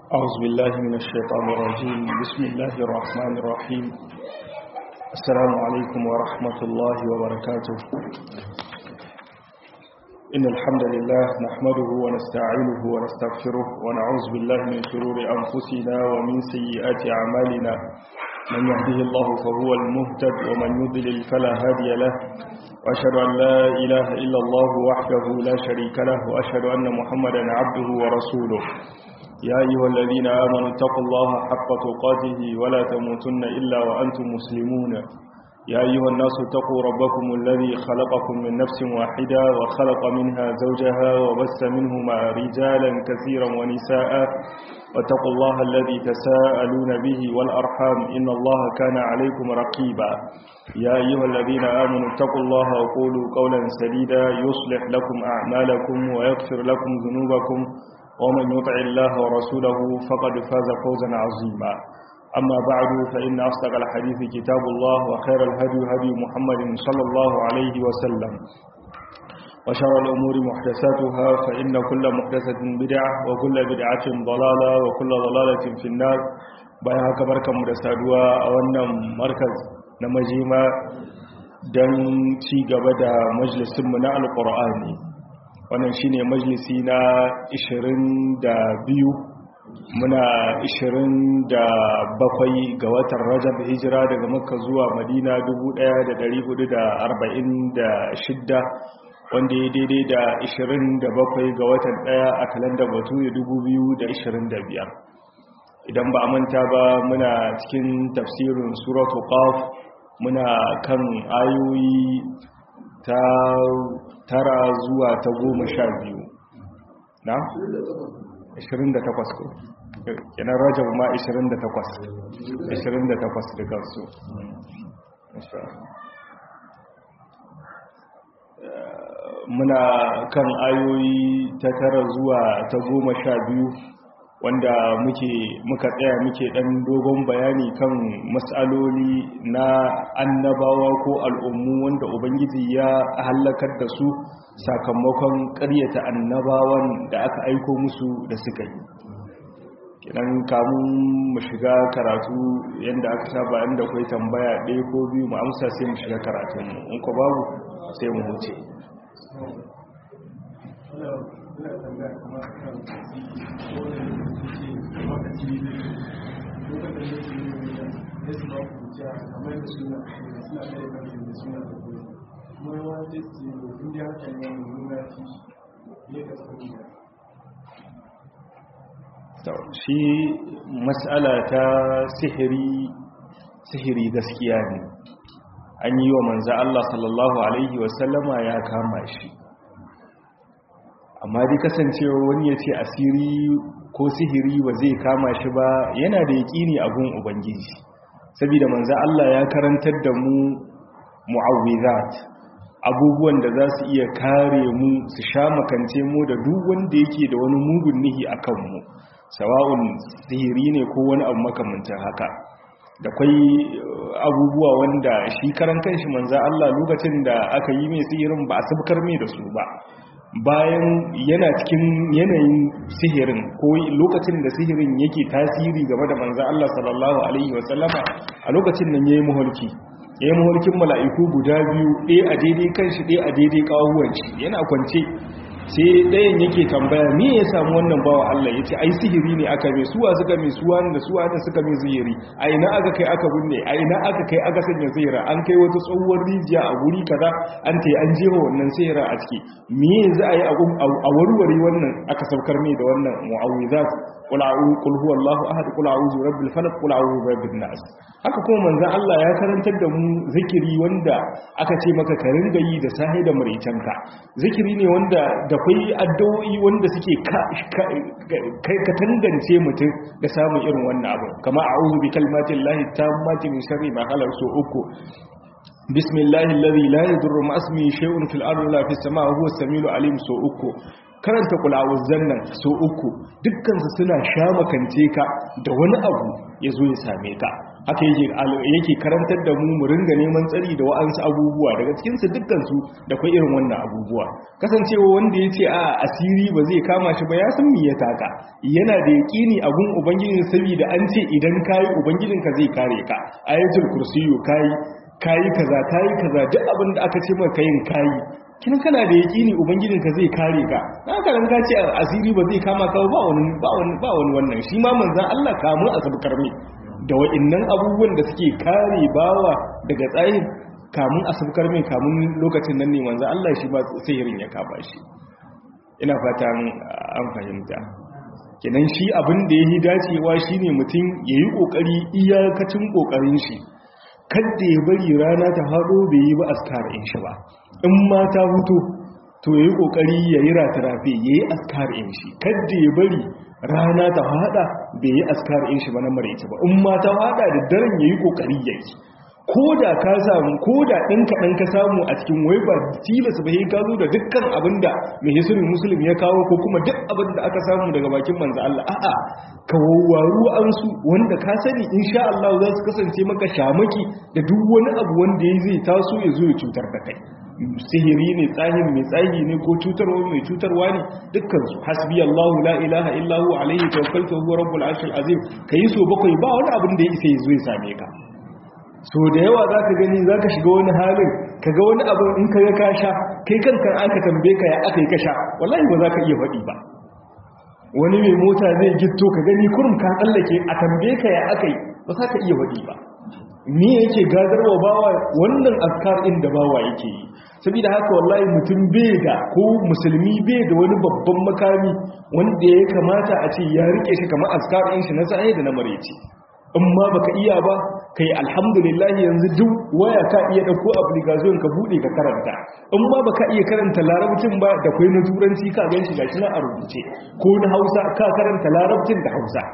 أعوذ بالله من الشيطان الرجيم بسم الله الرحمن الرحيم السلام عليكم ورحمة الله وبركاته إن الحمد لله نحمده ونستعينه ونستغفره ونعوذ بالله من شرور أنفسنا ومن سيئات أعمالنا من يهده الله فهو المهتد ومن يضلل فلا هادي له وأشهد أن لا إله إلا الله وحده لا شريك له وأشهد أن محمدا عبده ورسوله يا أيها الذين آمنوا اتقوا الله حق تقاته ولا تموتن إلا وأنتم مسلمون يا أيها الناس اتقوا ربكم الذي خلقكم من نفس واحدة وخلق منها زوجها وبث منهما رجالا كثيرا ونساء واتقوا الله الذي تساءلون به والأرحام إن الله كان عليكم رقيبا يا أيها الذين آمنوا اتقوا الله وقولوا قولا سديدا يصلح لكم أعمالكم ويغفر لكم ذنوبكم ومن يطع الله ورسوله فقد فاز فوزا عظيما أما بعد فإن أصدق الحديث كتاب الله وخير الهدي هدي محمد صلى الله عليه وسلم وشر الأمور محدثاتها فإن كل محدثة بدعة وكل بدعة ضلالة وكل ضلالة في النار bayan haka barkanmu da saduwa a wannan markaz na majima don ci gaba da majalisunmu na alƙur'ani wannan shine majalisi na 22 muna 27 ga watan rajab hijira daga makka zuwa madina 1446 wanda ya daidai da 27 ga watan daya a kalandar batu ya 2025 idan ba a manta ba muna cikin tafsirin suratu qaf muna kan ayoyi ta tara zuwa ta goma sha biyu na? 28 ko kenan rajab ma 28 28 da kansu muna kan ayoyi ta tara zuwa ta goma sha biyu wanda muke muka tsaya muke dan dogon bayani kan matsaloli na annabawa ko al'ummu wanda ubangiji ya halakar da su sakamakon ƙaryata annabawan da aka aiko musu da suka yi kidan kamun mu shiga karatu yadda aka saba inda kai tambaya ɗaya ko biyu mu amsa sai mu shiga karatun in ko babu sai mu huce shi matsala ta sihiri sihiri gaskiya ne an yi wa manza Allah sallallahu Alaihi wasallama ya kama shi amma dai kasancewa wani ya ce asiri ko sihiri ba zai kama shi ba yana da yaƙini a gun ubangiji saboda manza Allah ya karantar da mu mu'awwizat abubuwan da za su iya kare mu su sha makance mu da duk wanda yake da wani mugun nihi a kanmu sawa'un sihiri ne ko wani abu makamantar haka da kwai abubuwa wanda shi karan kanshi manza Allah lokacin da aka yi mai sihirin ba a sabkar mai da su ba bayan yana cikin yanayin sihirin ko lokacin da sihirin yake tasiri game da manza Allah sallallahu alaihi wasallama a lokacin nan yayi muhalki ya yi mawarkin mala'iku guda biyu ɗaya a daidai kan shi ɗaya a daidai ƙawuwan shi yana kwance sai ɗayan yake tambaya me ya samu wannan bawa Allah ya ce ai sihiri ne aka mai suwa suka mai suwa da suwa da suka mai sihiri a ina aka kai aka binne a ina aka kai aka sanya sihira an kai wata tsohuwar rijiya a guri kaza an ta an jefa wannan sihira a ciki me za a yi a warware wannan aka saukar mai da wannan mu'awizat qul a'udhu qul huwallahu ahad qul a'udhu birabbil falaq qul a'udhu birabbin nas haka kuma manzon Allah ya karantar da mu zikiri wanda aka ce maka ka ringa yi da sahi da muricanka zikiri ne wanda da kai addu'o'i wanda suke kai ka tangance mutum da samun irin wannan abu kama a'udhu bi kalmatin lahi tammati min sharri ma khalaq so uku bismillahi alladhi la yadurru ma ismihi shay'un fil ardi la fis samaa'i huwa as-samiul alim so uku karanta kulawuzzan nan so uku dukkansu suna sha makance ka da wani abu ya zo ya same ka haka yake yake karantar da mu mu ringa neman tsari da wa'ansu abubuwa daga cikin su dukkan su da kai irin wannan abubuwa kasancewa wanda yace a asiri ba zai kama shi ba ya san me ya taka yana da yaqini a gun ubangijin saboda an ce idan kai ubangijin ka zai kare ka ayatul kursiyyu kai kai kaza kai kaza duk abin da aka ce maka yin kai kin kana da yaqini ubangijin ka zai kare ka haka nan ka ce asiri ba zai kama ka ba wani ba wani ba wani wannan shi ma manzon Allah kamun asabkar ne da wa'innan abubuwan da suke kare bawa daga tsayin kamun asabkar mai kamun lokacin nan ne manzo Allah shi ba sihirin ya kaba shi ina fatan an fahimta kenan shi abin da yayi dacewa shine mutum yayi kokari iyakacin kokarin shi kada ya bari rana ta hado bai yi ba askar in shi ba in ma ta huto to yayi kokari yayi ratarafe yayi askar in shi kada ya bari rana ta hada bai yi askar in shi ba na maraice ba in ma ta hada da daren yayi kokari yayi ko da ka samu ko da ɗin kaɗan ka samu a cikin wai ba tilas ba ka zo da dukkan abin da mai hisurin musulun ya kawo ko kuma duk abin da aka samu daga bakin manzo Allah a'a ka wawwaru an su wanda ka sani insha Allah za su kasance maka shamaki da duk wani abu wanda ya zai taso ya zo ya cutar da kai sihiri ne tsahin mai tsahi ne ko cutarwa mai cutarwa ne dukkan su hasbi Allahu la ilaha illa hu alaihi tawakkaltu huwa rabbul arshil azim kai so bakwai ba wani abin da ya isa ya zo ya same ka so da yawa za ka gani za ka shiga wani halin ka ga wani abin in ka ga ka sha kai kanka aka tambe ka ya aka yi ka sha wallahi ba za ka iya faɗi ba wani mai mota zai gitto ka gani kurum ka tsallake a tambe ka ya aka yi ba za ka iya faɗi ba me yake gadarwa bawa wannan askar inda bawa yake yi saboda haka wallahi mutum bai da ko musulmi bai da wani babban makami wanda ya kamata a ce ya rike shi kamar askar ɗin shi na sa'i da na mareci in ma baka iya ba kai alhamdulillah yanzu duk waya ka iya dauko application ka bude ka karanta in ma baka iya karanta larabcin ba da kai na turanci ka ganshi gashi na a rubuce ko na Hausa ka karanta larabcin da Hausa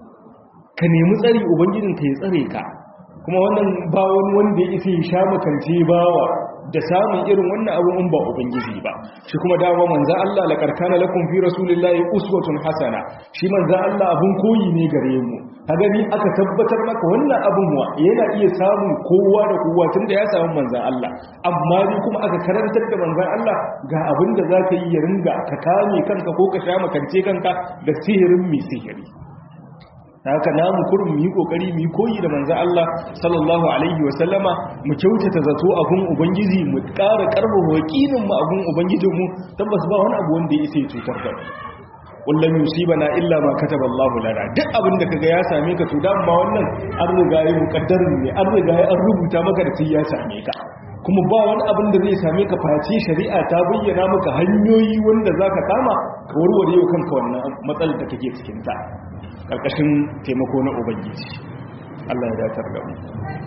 ka nemi tsari ubangijin ka ya tsare ka kuma wannan ba wani wanda ya isa ya sha makance bawa da samun irin wannan abun in ba ubangiji ba shi kuma dama manzo Allah la karkana lakum fi rasulillahi uswatun hasana shi manzo Allah abun koyi ne gare mu ka gani aka tabbatar maka wannan abun wa yana iya samun kowa da kowa tunda ya samu manzo Allah amma ni kuma aka karantar da manzo Allah ga abin da zaka yi ya ringa ka kame kanka ko ka sha makance kanka da sihirin mai sihiri haka namu kurum mu yi kokari mu yi koyi da manzo Allah sallallahu alaihi wa sallama mu kyautata zato a gun ubangiji mu ƙara karfafa wakilin mu a gun ubangijin mu tabbas ba wani abu wanda ya isa ya cutar da mu kullum yusibana illa ma kataba Allahu lana duk abin da kaga ya same ka to dan ma wannan an riga ya mukaddarin ne an riga ya an rubuta maka da sai ya same ka kuma ba wani abin da zai same ka face shari'a ta bayyana maka hanyoyi wanda zaka kama ka warware yau kanka wannan matsalar da kake cikin ta karkashin taimako na ubangiji Allah ya datar da mu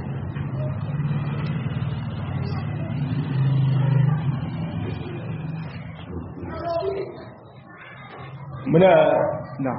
muna na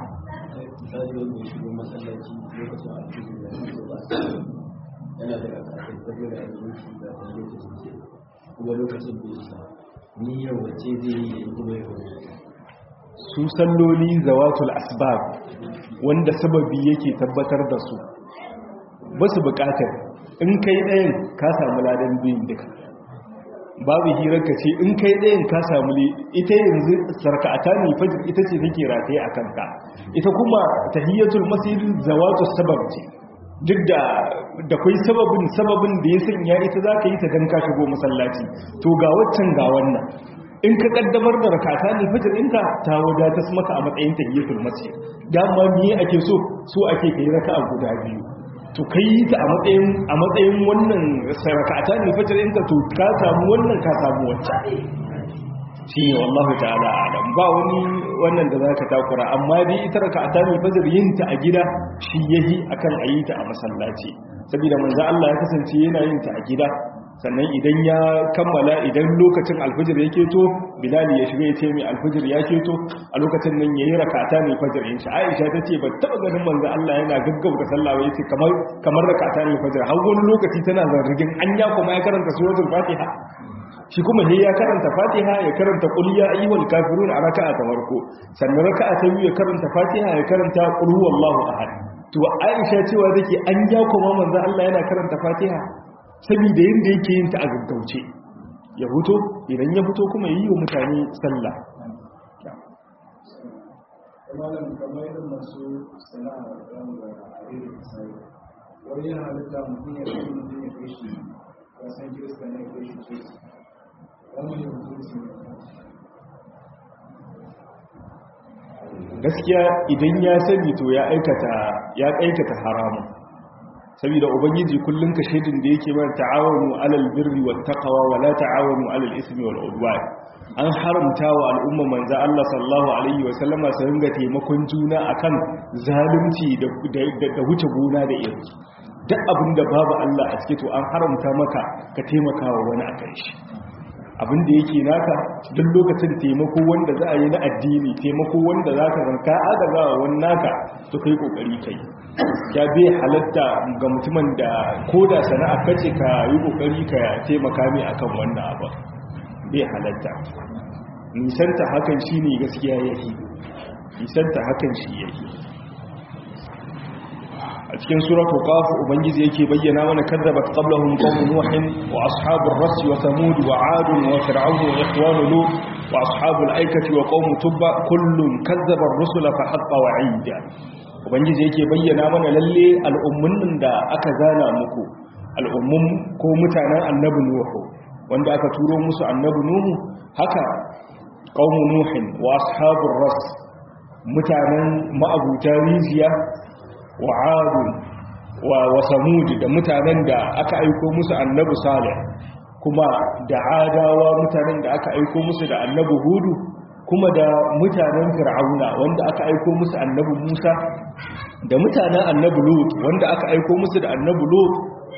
yana da kasashen tafiya da abinci da lokacin kuma lokacin bai sa ni yau wace zai yi kuma yau su salloli zawatul asbab wanda sababi yake tabbatar da su ba su bukatar in kai ɗayan ka samu ladan biyun duka babu hirarka ce in kai ɗayan ka samu ne ita yanzu sarka'ata ne fajir ita ce take rataye a kanka ita kuma tahiyyatul masjid zawatul sabab ce duk da da kai sababin sababin da ya sanya ita za ka yi ta dan ka shigo masallaci to ga waccan ga wannan in ka kaddamar da rakata ne fajr ɗinka ta wadata maka a matsayin tahiyatul masjid dama me ake so so ake kai raka'a guda biyu to kai ta a matsayin a matsayin wannan rakata ne fajr ɗinka to ka samu wannan ka samu wacce shi ne wallahu ta'ala alam ba wani wannan da zaka takura amma dai ita rakata ne fajr yin ta a gida shi yahi akan ayi ta a masallaci saboda manzo Allah ya kasance yana yin ta a gida sannan idan ya kammala idan lokacin alfijir ya keto bilali ya shiga ya ce mai alfijir ya keto a lokacin nan ya yi rakata ne fajir in shi aisha ta ce ba taɓa ganin manzo Allah yana gaggauta sallah ya ce kamar kamar rakata ne fajir har wani lokaci tana zargin an ya kuma ya karanta suratul fatiha shi kuma sai ya karanta fatiha ya karanta qul ya ayyuhal kafirun a raka'a ta farko sannan raka'a ta biyu ya karanta fatiha ya karanta qul huwallahu ahad to aisha cewa take an ya kuma manzo Allah yana karanta fatiha saboda yanda yake yin ta a gaggauce ya fito idan ya fito kuma yi wa mutane sallah malam kamar irin masu sana'a da da irin sai wani yana halitta mutum ya kai mutum ya kai shi kasan kirista ne kai shi ce wannan ya mutum su ne gaskiya idan ya sani to ya aikata ya aikata haramun saboda ubangiji kullun ka shedin da yake mana ta'awunu alal birri wat taqwa wa la ta'awunu alal ismi wal udwan an haramta wa al'umma manzo Allah sallallahu alaihi wa sallama su ringa taimakon juna akan zalunci da da wuce gona da iri duk abinda babu Allah a cike to an haramta maka ka taimaka wa wani akan shi abinda yake naka duk lokacin taimako wanda za a yi na addini taimako wanda za ka ranka agaza wa wani naka to kai kokari kai ya bai halatta ga mutumin da ko da sana'a kace ka yi kokari ka taimaka mai akan wannan abu bai halatta nisanta hakan shine gaskiya yake nisanta hakan shi yake a cikin suratul qaf ubangiji yake bayyana mana kadzabat qablahum qawm nuh wa ashabur rass wa thamud wa 'ad wa fir'aun wa ikhwan lut wa ashabul aikati wa qawm tubba kullun kadzaba ar-rusula fa haqqa wa'ida ubangiji yake bayyana mana lalle al'ummun da aka zana muku al'ummun ko mutanen annabi nuhu wanda aka turo musu annabi nuhu haka qawm nuh wa ashabur rass mutanen ma'abuta rijiya wa adun wa samud da mutanen da aka aiko musu annabi salih kuma da adawa mutanen da aka aiko musu da annabi hudu kuma da mutanen fir'auna wanda aka aiko musu annabi musa da mutanen annabi lut wanda aka aiko musu da annabi lut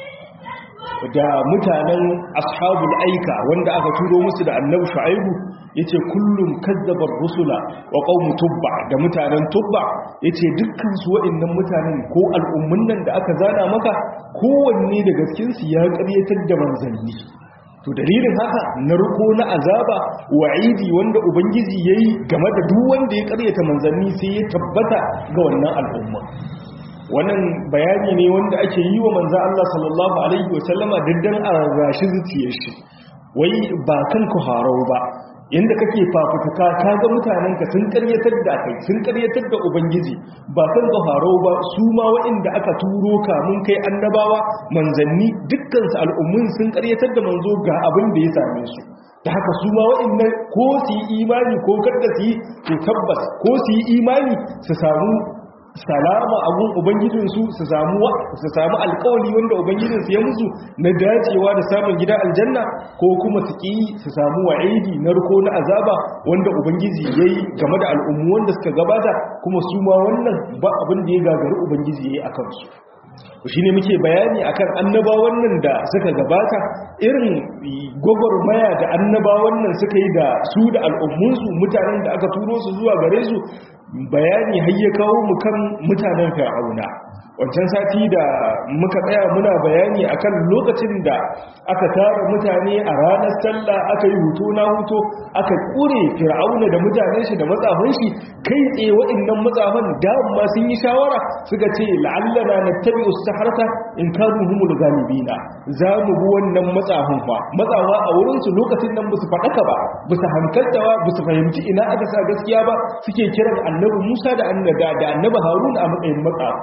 da mutanen ashabul aika wanda aka turo musu da annabi shu'aibu yace kullum kazzabar rusula wa qaumu tubba da mutanen tubba yace dukkan su wa'annan mutanen ko al'ummun nan da aka zana maka kowanne daga cikin su ya ƙaryatar da manzanni to dalilin haka narko na azaba wa'idi wanda ubangiji yayi game da duk wanda ya ƙaryata manzanni sai ya tabbata ga wannan al'umma wannan bayani ne wanda ake yi wa manzan Allah sallallahu Alaihi wasallama daddan a rashi zuciyar shi wai ba kan ku harau ba yadda kake fafutuka ka ga mutanenka sun karyatar da kai sun karyatar da ubangiji ba kan ka harau ba su ma waɗanda aka turo kamun kai annabawa manzanni dukkansu al'ummun sun karyatar da manzo ga abin da ya same su da haka su ma waɗannan ko su yi imani ko kada su yi to tabbas ko su yi imani su samu salama a gun ubangijinsu su samu su samu alkawali wanda ubangijinsu ya musu na dacewa da samun gida aljanna ko kuma su ki su samu wa'idi na riko na azaba wanda ubangiji yayi game da al'ummu wanda suka gabata kuma su ma wannan ba abin da ya gagari ubangiji yayi akan su shi ne muke bayani akan annabawan nan da suka gabata irin gwagwarmaya da annabawan nan suka yi da su da al'ummunsu mutanen da aka turo su zuwa gare su bayani har ya kawo mu kan mutanen fir'auna wancan sati da muka tsaya muna bayani akan lokacin da aka tara mutane a ranar sallah aka yi hutu na hutu aka kure fir'auna da mutanen shi da matsafin shi kai tsaye waɗannan matsafan dama sun yi shawara suka ce la'allana nattabi usaharta in kanu humul galibina za mu bi wannan matsafin fa matsawa a wurin su lokacin nan basu faɗaka ba basu hankalta ba basu fahimci ina aka sa gaskiya ba suke kiran annabi Musa da annabi Harun a matsayin matsafa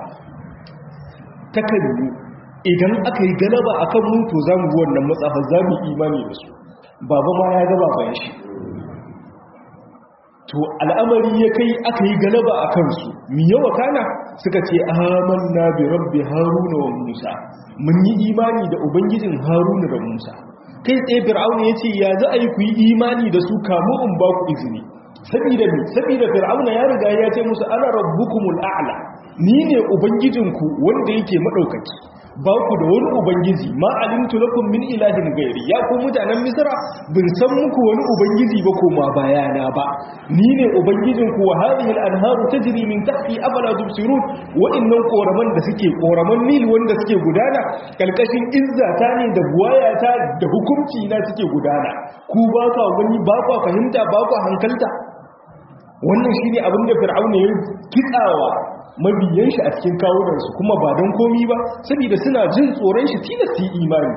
takan yi idan aka yi galaba a kan mutu za mu wannan matsafa za mu imani da su baba ma ya gaba bayan shi to al'amari ya kai aka yi galaba a kansu mi yawa kana suka ce amanna bi rabbi haruna wa musa mun yi imani da ubangijin haruna da musa kai tsaye fir'auna ya ce ya za a yi ku yi imani da su kamu in ba ku izini sabida mi sabida fir'auna ya riga ya ce musu ana rabbukumul a'la ni ne ubangijinku wanda yake madaukaki ba ku da wani ubangiji ma alimtu lakum min ilahin gairi ya ku mutanen misra bin san muku wani ubangiji ba ko ma bayana ba ni ne ubangijinku wa hadhihi al-anharu tajri min tahti afala tubsirun wa innan koraman da suke koraman nil wanda suke gudana kalkashin izzata ne da buwayata da hukunci na suke gudana ku ba ka wani ba ka fahimta ba ka hankalta wannan shine abin da fir'auna ya kitsawa mabiyan shi a cikin kawunansu kuma ba don komi ba saboda suna jin tsoron shi tilasta imani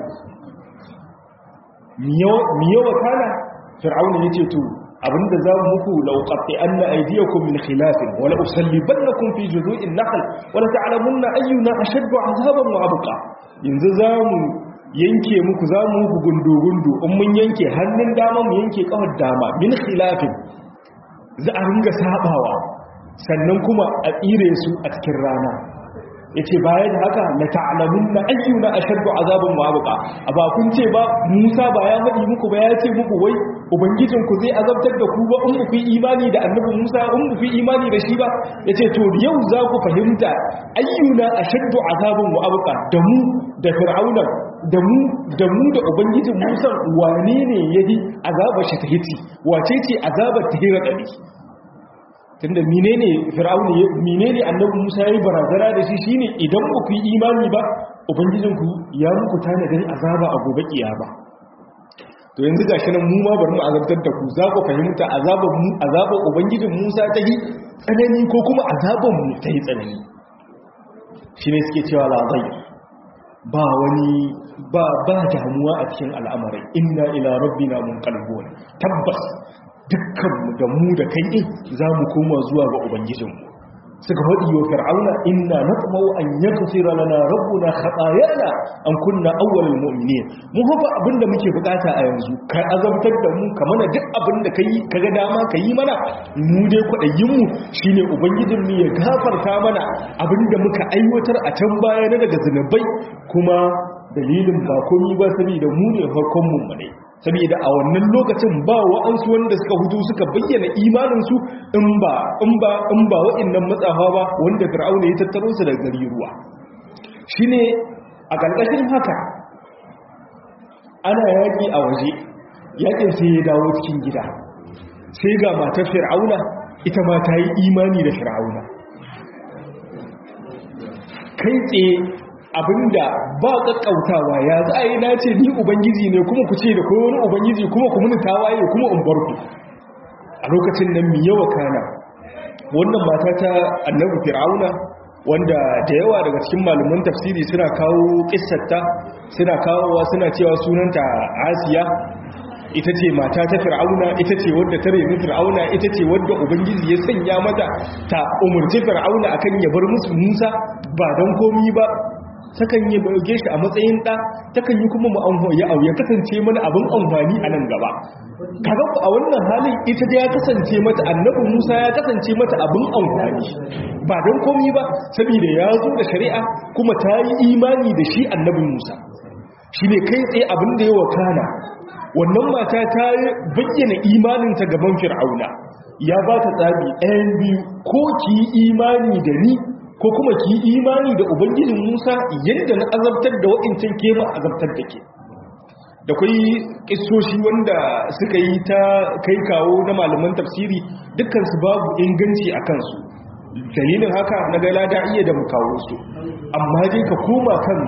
miyawa kana fir'auna ya ce to abinda za mu muku lauƙaɓe an na aidiyakum min khilafin wala usallibannakum fi juzu'in nahl wala ta'lamunna ayyuna ashaddu azaban wa abqa yanzu za mu yanke muku za mu muku gundu-gundu in mun yanke hannun dama mu yanke kawar dama min khilafin za a ringa sabawa sannan kuma a tsire su a cikin rana ya ce bayan haka na ta'alamun na ayyuna a shaddu azabin ma'abuka a ba kun ce ba musa ba ya faɗi muku ba ya ce muku wai ubangijinku zai azabtar da ku ba in ku fi imani da annabi musa in ku fi imani da shi ba ya ce to yau za ku fahimta ayyuna a shaddu azabin ma'abuka da mu da fir'auna da mu da mu da ubangijin musa wane ne ya yi azabar shi ta hiti wace ce azabar ta hira ɗari tunda menene fir'auni menene annabi Musa yayi barazana da shi shine idan ba ku yi imani ba ubangijinku ya muku tanadin azaba a gobe kiyama to yanzu gashi nan mu ma bari mu azabtar da ku za ku fahimta azaban mu azaban ubangijin Musa ta yi tsanani ko kuma azaban mu ta yi tsanani shine suke cewa la zai ba wani ba ba damuwa a cikin al'amarin inna ila rabbina munqalibun tabbas dukkanmu da mu da kai ɗin za mu koma zuwa ga ubangijinmu suka faɗi wa fir'auna inna natmau an yaghfira lana rabbuna khatayana an kunna awwalul mu'minin mu hafa abinda muke bukata a yanzu ka azabtar da mu ka mana duk abinda kai kaga dama ka yi mana mu dai kwadayin mu shine ubangijin mu ya gafarta mana abinda muka aiwatar a can baya na daga zinubai kuma dalilin ba komai ba saboda mu ne farkon mu ne saboda a wannan lokacin ba wa'ansu wanda suka hutu suka bayyana imaninsu in ba in ba in ba wa'annan matsafa ba wanda fir'auna ya tattaro su daga gari ruwa shine a ƙarƙashin haka ana yaƙi a waje yaƙin sai ya dawo cikin gida sai ga matar fir'auna ita ma ta yi imani da fir'auna kai tsaye abinda ba kakkautawa ya za a yi na ce ni ubangiji ne kuma ku ce da kowa wani ubangiji kuma ku muni tawaye kuma in bar ku a lokacin nan mi yawa kana wannan mata ta annabi fir'auna wanda da yawa daga cikin malaman tafsiri suna kawo kissarta suna kawowa suna cewa sunanta asiya ita ce mata ta fir'auna ita ce wadda ta remi fir'auna ita ce wadda ubangiji ya sanya mata ta umarci fir'auna akan ya bar musu musa ba don komi ba takan yi bauge shi a matsayin ɗa takan yi kuma mu ya ya kasance mana abin amfani a nan gaba kaga ku a wannan halin ita da ya kasance mata annabi Musa ya kasance mata abin amfani ba don komai ba saboda ya zo da shari'a kuma ta yi imani da shi annabi Musa shine kai tsaye abin da ya wakana wannan mata ta bayyana imaninta gaban fir'auna ya ba ta tsabi ɗayan biyu ko ki yi imani da ni ko kuma ki imani da ubangijin Musa yadda na azabtar da wa'incin kema azabtar da ke da kai kissoshi wanda suka yi ta kai kawo na malaman tafsiri dukkansu babu inganci a kansu dalilin haka na ga lada iya da kawo su amma dai ka koma kan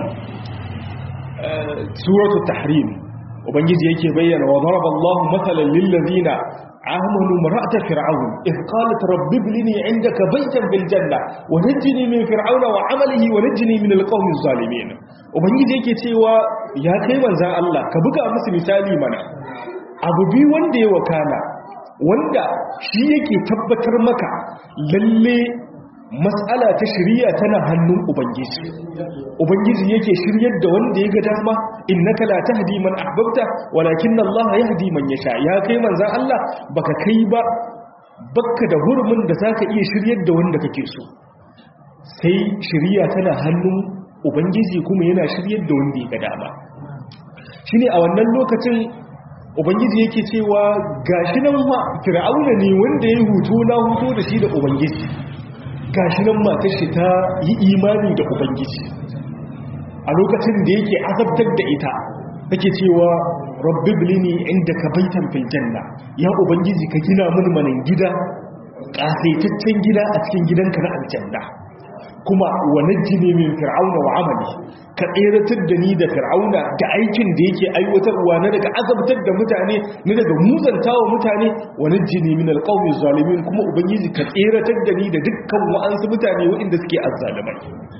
suratu tahrim ubangiji yake bayyana wa daraba Allahu mathalan lil ladina آمنوا امرأة فرعون إذ قالت رب ابنني عندك بيتا بالجنة ونجني من فرعون وعمله ونجني من القوم الظالمين ubangiji yake cewa ya kai manzan Allah ka buga musu misali mana abu bi wanda ya wakana wanda shi yake tabbatar maka lalle matsala ta shirya tana hannun ubangiji ubangiji yake shiryar da wanda ya ga dama innaka la tahdi man ahbabta walakin Allah yahdi man yasha ya kai manzan Allah baka kai ba baka da hurumin da zaka iya shiryar da wanda kake so sai shirya tana hannun ubangiji kuma yana shiryar da wanda ya ga dama shine a wannan lokacin ubangiji yake cewa gashi nan ma fir'auna ne wanda ya huto na huto da shi da ubangiji gashi nan matar shi ta yi imani da ubangiji a lokacin da yake azabtar da ita take cewa rabbi bilini inda ka baitan fil janna ya ubangiji ka gina mun manan gida kasaitaccen gida a cikin gidanka na aljanna kuma wa najjini min fir'auna wa amali ka tseratar da ni da fir'auna da aikin da yake aiwatarwa na daga azabtar da mutane na daga muzantawa mutane wa najjini min alqawmi zalimin kuma ubangiji ka tseratar da ni da dukkan wa'ansu mutane waɗanda suke azzalimai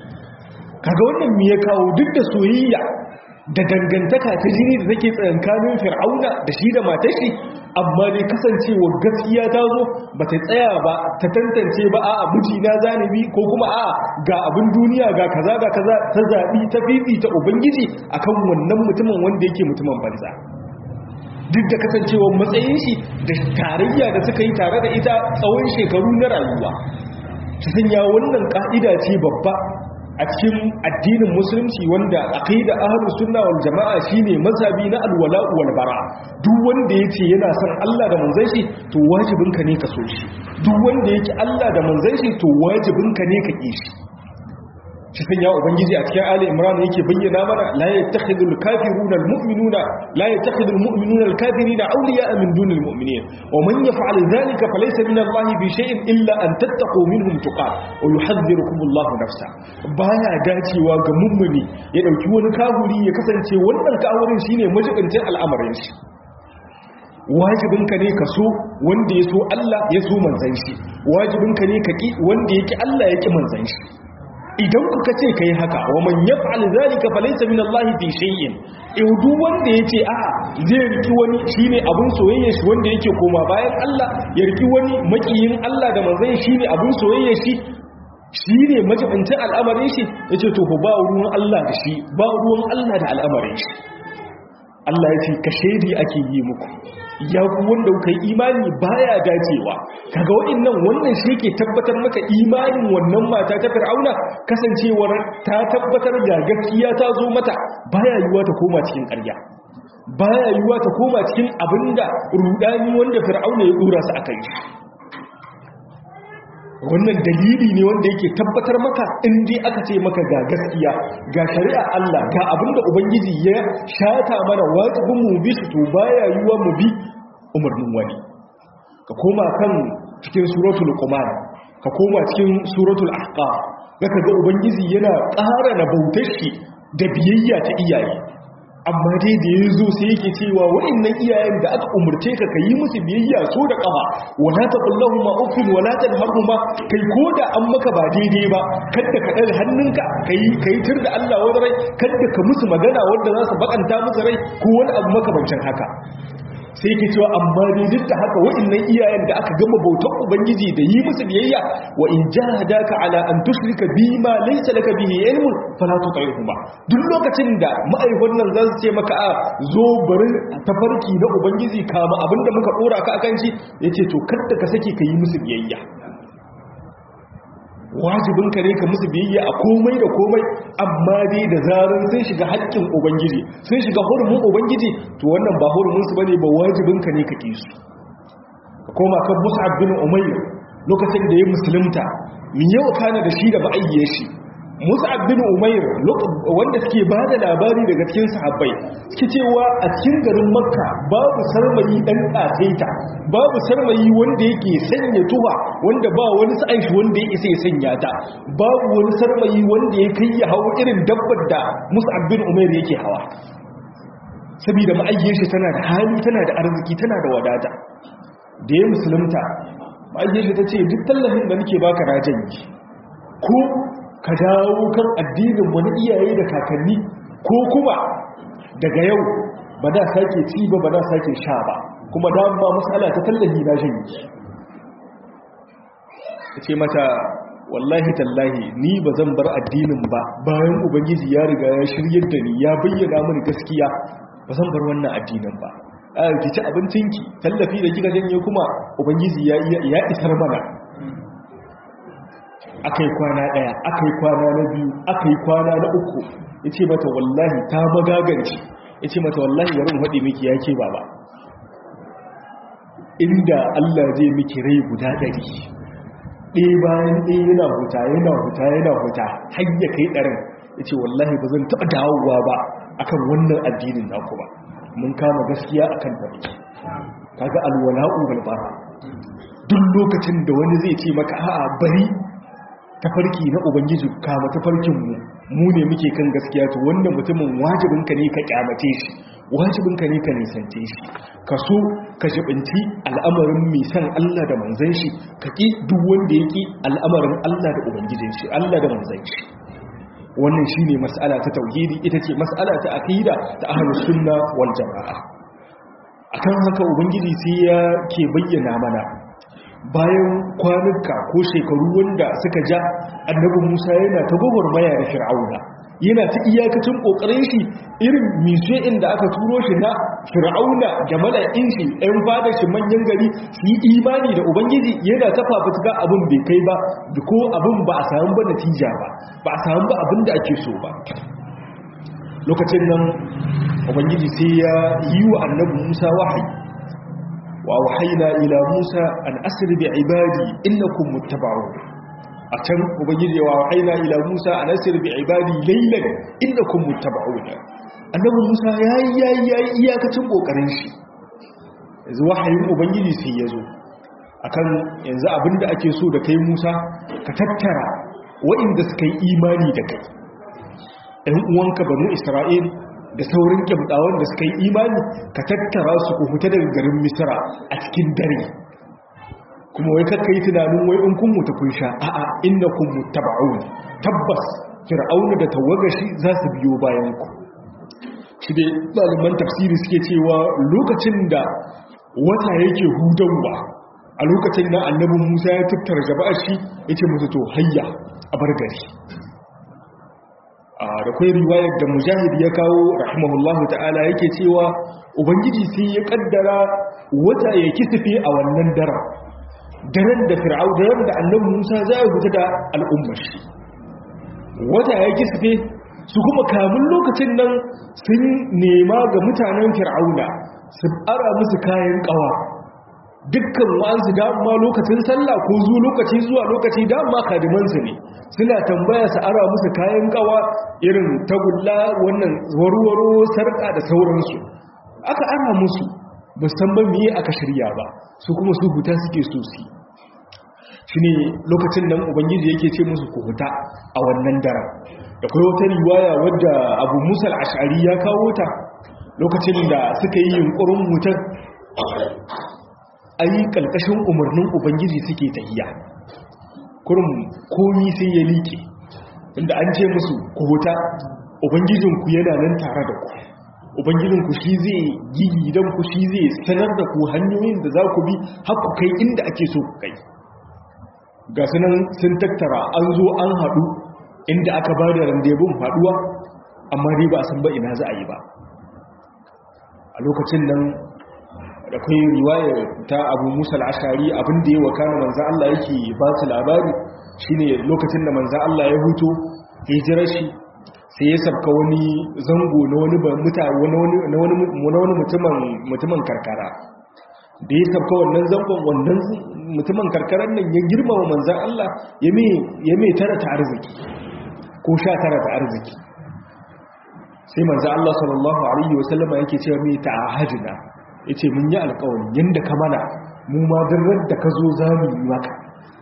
kaga wannan me ya kawo duk da soyayya da dangantaka ta jini da take tsakankanin fir'auna da shi da matar shi amma dai kasancewa gaskiya ta zo ba ta tsaya ba ta tantance ba a miji na zanibi ko kuma a ga abin duniya ga kaza ga kaza ta zaɓi ta fifi ta ubangiji akan wannan mutumin wanda yake mutumin banza duk da kasancewar matsayin shi da tarayya da suka yi tare da ita tsawon shekaru na rayuwa ta sanya wannan ka'ida ce babba a cikin addinin musulunci wanda aqida ahlus sunna wal jamaa shine mazhabi na alwala wal bara duk wanda yace yana son Allah da manzon shi to wajibinka ne ka so shi duk wanda yake Allah da manzon shi to wajibinka ne ka ki shi shi sanya ubangiji a cikin ali imran yake bayyana mana la yattakhidul kafiruna almu'minuna la yattakhidul mu'minuna alkafirina awliya'a min dunil mu'minin wa man yaf'al dhalika falaysa min allahi bi shay'in illa an tattaqu minhum tuqat wa yuhadhdhirukum allahu nafsa baya dacewa ga mummuni ya dauki wani kafiri ya kasance wannan kafirin shine majibincin al'amarin shi wajibinka ne ka so wanda ya so Allah ya so manzan shi wajibinka ne ka ki wanda yake Allah ya ki manzan shi idan kuka ce kai haka wa man yaf'al zalika falaysa min Allah fi shay'in in duk wanda yace a zai riki wani shine abun soyayya shi wanda yake koma bayan Allah ya riki wani makiyin Allah da manzon shine abun soyayya shi shine majibincin al'amarin shi yace to ba ruwan Allah da shi ba ruwan Allah da al'amarin shi Allah ya ce ka shaidi ake yi muku ya ku wanda kuka yi imani baya dacewa kaga wa'annan wannan shi ke tabbatar maka imanin wannan mata ta fir'auna kasancewar ta tabbatar da gaskiya ta zo mata baya yiwa ta koma cikin ƙarya baya yiwa ta koma cikin abinda rudani wanda fir'auna ya dora su akai wannan dalili ne wanda yake tabbatar maka in dai aka ce maka ga gaskiya ga shari'a Allah ga abinda ubangiji ya shata mana wajibin mu bi su to baya yiwa mu bi umarnin wani ka koma kan cikin suratul luqman ka koma cikin suratul ahqaf zaka ga ubangiji yana ƙara na bautar shi da biyayya ta iyaye amma dai da ya zo sai yake cewa waɗannan iyayen da aka umarce ka yi musu biyayya so da ƙafa wala ta kullahu ma uffin wala ta harhu ma kai ko da an maka ba daidai ba kadda ka ɗaga hannunka kai kai tur da Allah wani rai kadda ka musu magana wanda za su bakanta musu rai ko wani abu makamancin haka sai ke cewa amma dai duk da haka waɗannan iyayen da aka gama bautar ubangiji da yi musu biyayya wa in jahadaka ala an tushrika bi ma laysa laka bihi ilmun fala tuti'huma duk lokacin da ma'aikatan nan za su ce maka a zo bari tafarki na ubangiji kama abinda muka dora ka akan shi yace to kada ka sake ka yi musu biyayya wajibinka ne ka musu biyayya a komai da komai amma dai da zarar sun shiga haƙƙin ubangiji sun shiga hurumin ubangiji to wannan ba hurumin su bane ba wajibinka ne ka ki su ka koma kan Mus'ab bin Umayr lokacin da ya musulunta min yau kana da shi da ba'ayye shi Mus'ab bin Umayr wanda suke ba da labari daga cikin sahabbai suke cewa a cikin garin Makka babu sarmayi dan kasaita babu sarmayi wanda yake sanya tuha wanda ba wani sa'an shi wanda ya isa ya sanya ta babu wani sarmayi wanda ya kai ya hawo irin dabbar da Mus'ab bin Umayr yake hawa saboda ma'ayyar shi tana da hali tana da arziki tana da wadata da ya musulunta ma'ayyar shi ta ce duk tallafin da nake baka rajan yi ko ka dawo kan addinin wani iyaye da kakanni ko kuma daga yau ba da sake ci ba ba da sake sha ba kuma dama matsala ta tallahi na shan yi ta ce mata wallahi tallahi ni ba zan bar addinin ba bayan ubangiji ya riga ya shiryar da ni ya bayyana mini gaskiya ba zan bar wannan addinin ba a ki ci abincinki tallafi da kika janye kuma ubangiji ya isar mana aka yi kwana ɗaya aka yi kwana na biyu aka yi kwana na uku ya ce mata wallahi ta magaganci ya ce mata wallahi yarin haɗe miki ya ke baba inda Allah zai miki rai guda ɗari ɗaya bayan ɗaya yana huta yana huta yana huta har ya kai ɗarin ya ce wallahi ba zan taɓa dawowa ba akan wannan addinin naku ba mun kama gaskiya akan da muke kaga alwala'u wal bara duk lokacin da wani zai ce maka a'a bari tafarki na ubangiji kama tafarkin mu mu ne muke kan gaskiya to wannan mutumin wajibinka ne ka kyamace shi wajibinka ne ka nisance shi ka so ka jibinci al'amarin mai san Allah da manzan shi ka ki duk wanda ya ki al'amarin Allah da ubangijin shi Allah da manzan shi wannan shine mas'ala ta tauhidi ita ce mas'ala ta aqida ta ahlus sunna wal jamaa akan haka ubangiji sai ya ke bayyana mana bayan kwanuka ko shekaru wanda suka ja annabi Musa yana ta gwagwarmaya da Fir'auna yana ta iyakacin kokarin shi irin mise inda aka turo shi na Fir'auna da mala'in shi ɗan fadar shi manyan gari su yi imani da Ubangiji yana ta fafutuka abin bai kai ba ko abin ba a samu ba natija ba ba a samu ba abin da ake so ba lokacin nan Ubangiji sai ya yi wa annabi Musa wahayi وأوحينا إلى موسى أن أسر بعبادي إنكم متبعون أتم وبجد وأوحينا إلى موسى أن أسر بعبادي ليلا إنكم متبعون أنه موسى يا يا يا يا كتبو كرنشي yanzu wahayin ubangiji sai ya zo akan yanzu abinda ake so da kai musa ka tattara waɗanda suka yi imani da kai ɗan uwanka banu isra'il da saurin kyamtawan da suka yi imani ka tattara su ku fita daga garin misira a cikin dare kuma wai kakka yi tunanin wai in kun mutu kun sha a'a inna kun mutaba'un tabbas fir'auna da tawagashi za su biyo bayan ku shi dai ɗaliban tafsiri suke cewa lokacin da wata yake hudawa a lokacin da annabi musa ya tattara jama'ar shi ya ce musu to hayya a bar gari da kwai riwayar da mujahid ya kawo rahimahullahu ta'ala yake cewa ubangiji sai ya kaddara wata ya kisife a wannan daren daren da fir'au daren da annabi musa za a fita da al'ummar shi wata ya kisife su kuma kamun lokacin nan sun nema ga mutanen fir'auna su ara musu kayan kawa dukkan wa'ansu dama lokacin sallah ko zuwa lokaci zuwa lokaci dama kadimansu ne suna tambaya su ara musu kayan kawa irin tagulla wannan warwaro sarka da sauransu aka ara musu musamman miye aka shirya ba su kuma su huta suke so su shi ne lokacin nan ubangiji yake ce musu ku huta a wannan daren da kai wata riwaya wadda abu musa al'ashari ya kawo ta lokacin da suka yi yunkurin mutar a yi ƙalƙashin umarnin ubangiji suke tahiya kurum komi sai ya liƙe inda an ce musu ku huta ubangijinku yana nan tare da ku ubangijinku shi zai gigi don ku shi zai sanar da ku hanyoyin da za ku bi haku kai inda ake so ku kai ga sunan sun tattara an zo an haɗu inda aka ba da randebun haɗuwa amma dai ba a san ba ina za a yi ba a lokacin nan da kai riwayar ta abu musa al'ashari abinda ya wakana manzan Allah yake ba su labari shine lokacin da manzan Allah ya huto hijirar shi sai ya sabka wani zango na wani mutumin karkara da ya sabka wannan zangon wannan mutumin karkarar nan ya girmama manzan Allah ya mai tara ta arziki ko sha tara ta arziki sai manzan Allah sallallahu Alaihi wasallama yake cewa mai ta'ahajina ya ce mun yi alkawari yadda ka mana mu ma darar da ka zo za mu yi maka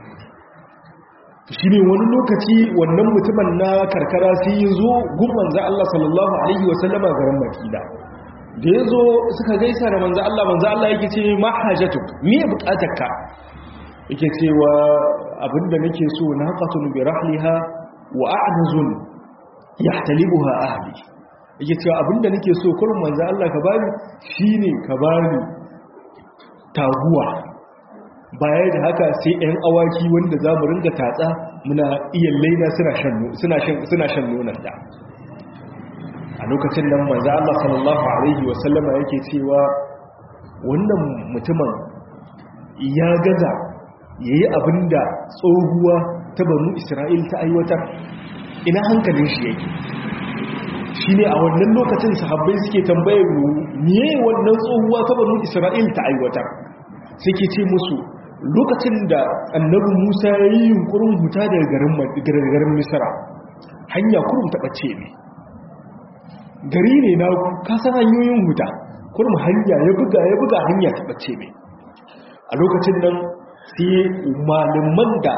shi ne wani lokaci wannan mutumin na karkara sai ya zo gun manzan Allah sallallahu Alaihi wasallama garin makida da ya zo suka gaisa da manzan Allah manzan Allah yake ce ma hajjatuk me ya bukatar ka yake cewa abinda nake so na haƙatun bi rahliha wa a'nazun yahtalibuha ahli yake cewa abinda nake so kullum manzo Allah ka bani shine ka bani taguwa baya da haka sai ɗan awaki wanda za mu ringa tatsa muna iya laina suna shan suna shan suna shan nonon da a lokacin nan manzo Allah sallallahu alaihi wasallama yake cewa wannan mutumin ya gaza yayi abinda tsohuwa ta banu Isra'il ta aiwatar ina hankalin shi yake shi ne a wannan lokacin sahabbai suke tambayar mu miye wannan tsohuwa ta banu isra'il ta aiwatar suke ce musu lokacin da annabi musa ya yi yunkurin huta daga garin misra hanya kurum taɓace ne gari ne na kasan hanyoyin huta kurum hanya ya buga ya buga hanya taɓace ne a lokacin nan sai malaman da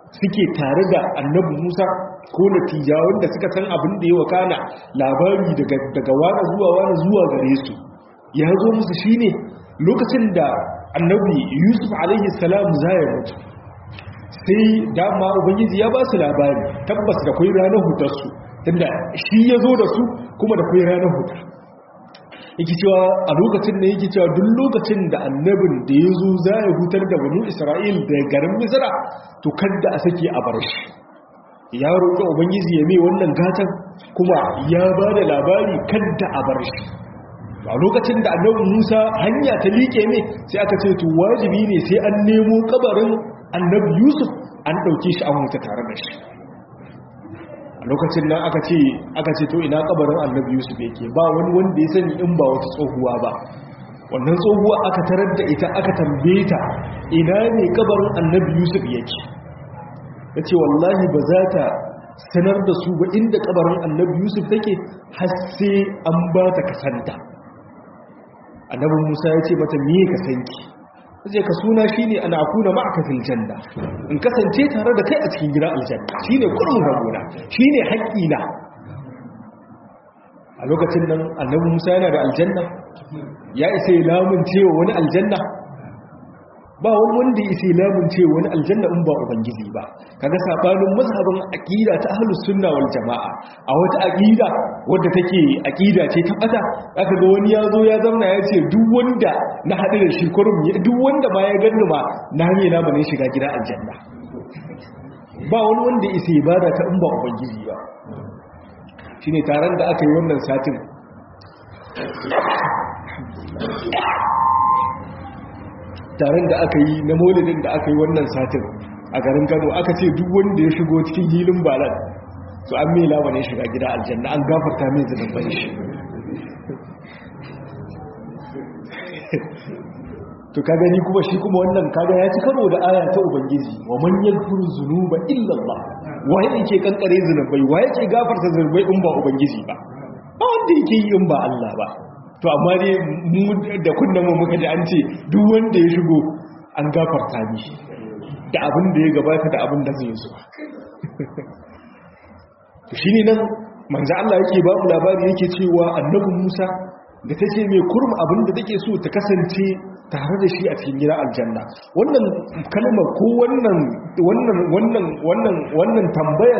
suke tare da annabi Musa ko natijawan da suka san abin da ya wakana labari daga daga wani zuwa wani zuwa gare su ya zo musu shine lokacin da annabi Yusuf alaihi salam zai mutu sai dama ubangiji ya ba su labari tabbas da kai ranar hutar su tunda shi ya zo da su kuma da kai ranar hutar yake cewa a lokacin da yake cewa duk lokacin da annabin da ya zo za ya hutar da banu isra'il da garin misra to kadda a sake a bar shi ya roƙi ubangiji ya mai wannan gatan kuma ya ba da labari kadda a bar shi a lokacin da annabin musa hanya ta liƙe ne sai aka ce to wajibi ne sai an nemo kabarin annabi yusuf an ɗauke shi an wuta tare da shi lokacin nan aka ce aka ce to ina kabarin annabi yusuf yake ba wani wanda ya sani in ba wata tsohuwa ba wannan tsohuwa aka tarar da ita aka tambaye ta ina ne kabarin annabi yusuf yake ya ce wallahi ba za ta sanar da su ba inda kabarin annabi yusuf take har sai an ba ta kasanta annabi musa ya ce mata me ka sanki sai ka suna shine ana akuna ma'aka fil janna in kasance tare da kai a cikin gidan aljanna shine kullun rabona shine haƙƙina a lokacin nan annabi Musa yana da aljanna ya isa lamun cewa wani aljanna ba wani wanda ya isa lamun cewa wani aljanna in ba ubangiji ba kaga sabanin mazhabin aqida ta ahlus sunna wal jamaa a wata aqida wadda take aqida ce ta bata aka ga wani ya zo ya zauna ya ce duk wanda na hadu da shi kurum duk wanda ma ya ganni ma na ne na bane shiga gida aljanna ba wani wanda isa ibada ta in ba ubangiji ba shine taron da aka yi wannan satin taron da aka yi na maulidin da aka yi wannan satin a garin kano aka ce duk wanda ya shigo cikin hilin balan su an mai labarin shiga gida aljanna an gafarta mai zunuban shi to ka gani kuma shi kuma wannan kaga ya ci karo da aya ta ubangiji wa man yaghfiru dhunuba illa Allah wa yake kankare zunubai wa yake gafarta zunubai in ba ubangiji ba ba wanda yake yi in ba Allah ba to amma dai mu da kunnan mu muka ji an ce duk wanda ya shigo an gafarta mishi da abin da ya gabata da abin da zai zo to shine nan manzo Allah yake ba mu labari yake cewa annabi Musa da tace mai kurum abin da take so ta kasance tare da shi a cikin gidan aljanna wannan kalmar ko wannan wannan wannan wannan wannan tambayar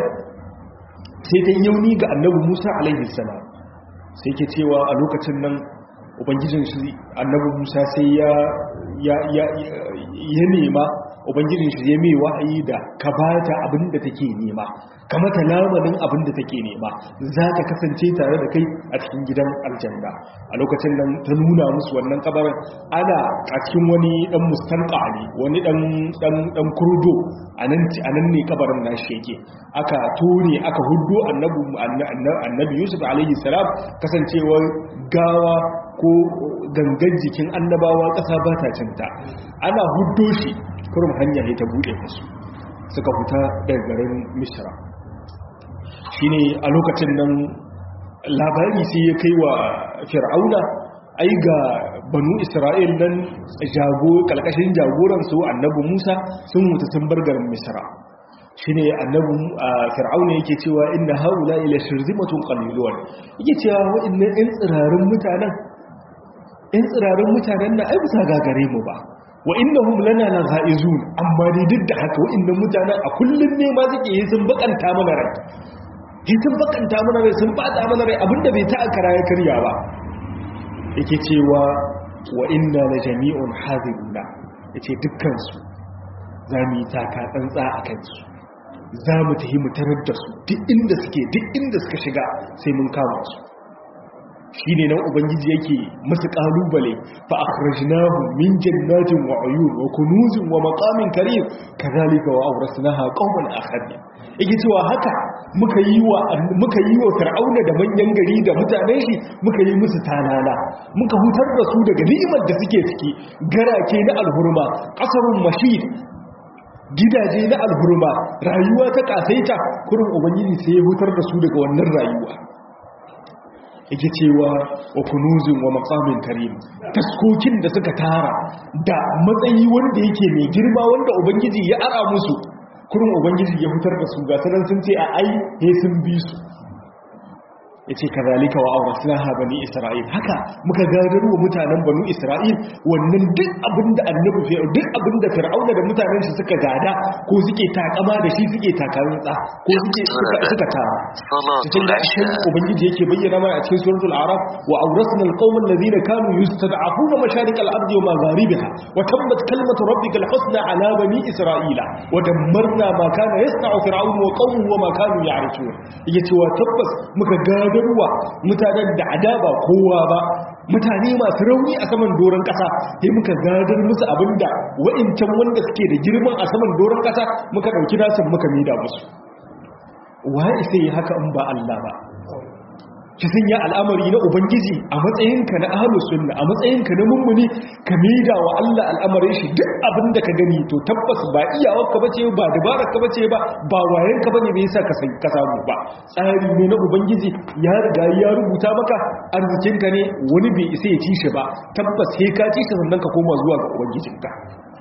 sai ta yauni ga annabi Musa alaihi salam sai ke cewa a lokacin nan ubangijin shi annabi Musa sai ya ya ya ya nema ubangijin shi ya mai wahayi da ka bata abin da take nema ka mata lamarin abin da take nema za ka kasance tare da kai a cikin gidan aljanna a lokacin nan ta nuna musu wannan kabarin ana a cikin wani dan mustanqa ne wani dan dan dan kurdo anan anan ne kabarin nashi yake aka tone aka huddo annabi annabi Yusuf alaihi salam kasancewar gawa ko gangan jikin annabawa ƙasa ba ta cinta ana huddo shi kurum hanya ne ta buɗe musu suka fita daga garin misra shi ne a lokacin nan labari sai ya kai wa fir'auna ai ga banu isra'il nan jago kalkashin jagoransu annabi musa sun mutu sun bar garin misra shi ne annabi fir'auna yake cewa inna haula ila shirzimatun qalilun yake cewa wa'annan ɗan tsirarin mutanen ɗan tsirarin mutanen na ai bisa gagare mu ba wa innahum lana lagha'izun amma dai duk da haka wa'annan mutanen a kullun ne ma suke yi sun bakanta mana rai yi sun bakanta mana rai sun bata mana rai abinda bai ta akara ya karya ba yake cewa wa inna la jami'un hadiruna yace dukkan su zamu yi taka tsantsa a kansu za mu tafi mu tarar da su duk inda suke duk inda suka shiga sai mun kama su shi ne nan ubangiji yake masu kalubale fa akhrajnahu min jannatin wa uyun wa kunuzin wa maqamin karim kadhalika wa awrasnaha qauman akharin yake cewa haka muka yi wa muka yi wa fir'auna da manyan gari da mutanen shi muka yi musu talala muka hutar da su daga ni'imar da suke ciki garake na alhurma qasarun mashid gidaje na alhurma rayuwa ta kasaita kurin ubangiji sai ya hutar da su daga wannan rayuwa yake cewa wa kunuzin wa maqamin karim taskokin da suka tara da matsayi wanda yake mai girma wanda ubangiji ya ara musu kurin ubangiji ya fitar da su ga sanan sun ce a ai he sun bi su ya ce ka zalika wa aurasnaha bani isra'il haka muka gadar wa mutanen banu isra'il wannan duk abinda annabi fi duk abinda fir'auna da mutanen shi suka gada ko suke takama da shi suke takarutsa ko suke suka tara cikin da shi ubangiji yake bayyana mana a cikin suratul araf wa aurasna alqawmal ladina kanu yustad'afuna masharik al-ardi wa magharibiha wa tammat kalimatu rabbikal husna ala bani isra'ila wa dammarna ma kana yasna'u fir'aun wa qawmuhu wa ma kanu ya'rishun yake cewa tabbas muka gadar gadarwa mutanen da adaba kowa ba mutane masu rauni a saman doron kasa sai muka gadar musu abinda wa'incan wanda suke da girman a saman doron kasa muka dauki nasin muka mida musu waye sai haka in ba Allah ba ki sanya al'amari na ubangiji a matsayinka na ahlus sunna a matsayinka na mummuni ka mida wa Allah al'amarin shi duk abin da ka gani to tabbas ba iyawarka bace ba dabararka bace ba ba wayanka bane bai yasa ka sai ka samu ba tsari ne na ubangiji ya riga ya rubuta maka arzikinka ne wani bai isa ya ci shi ba tabbas sai ka ci shi sannan ka koma zuwa ga ubangijinka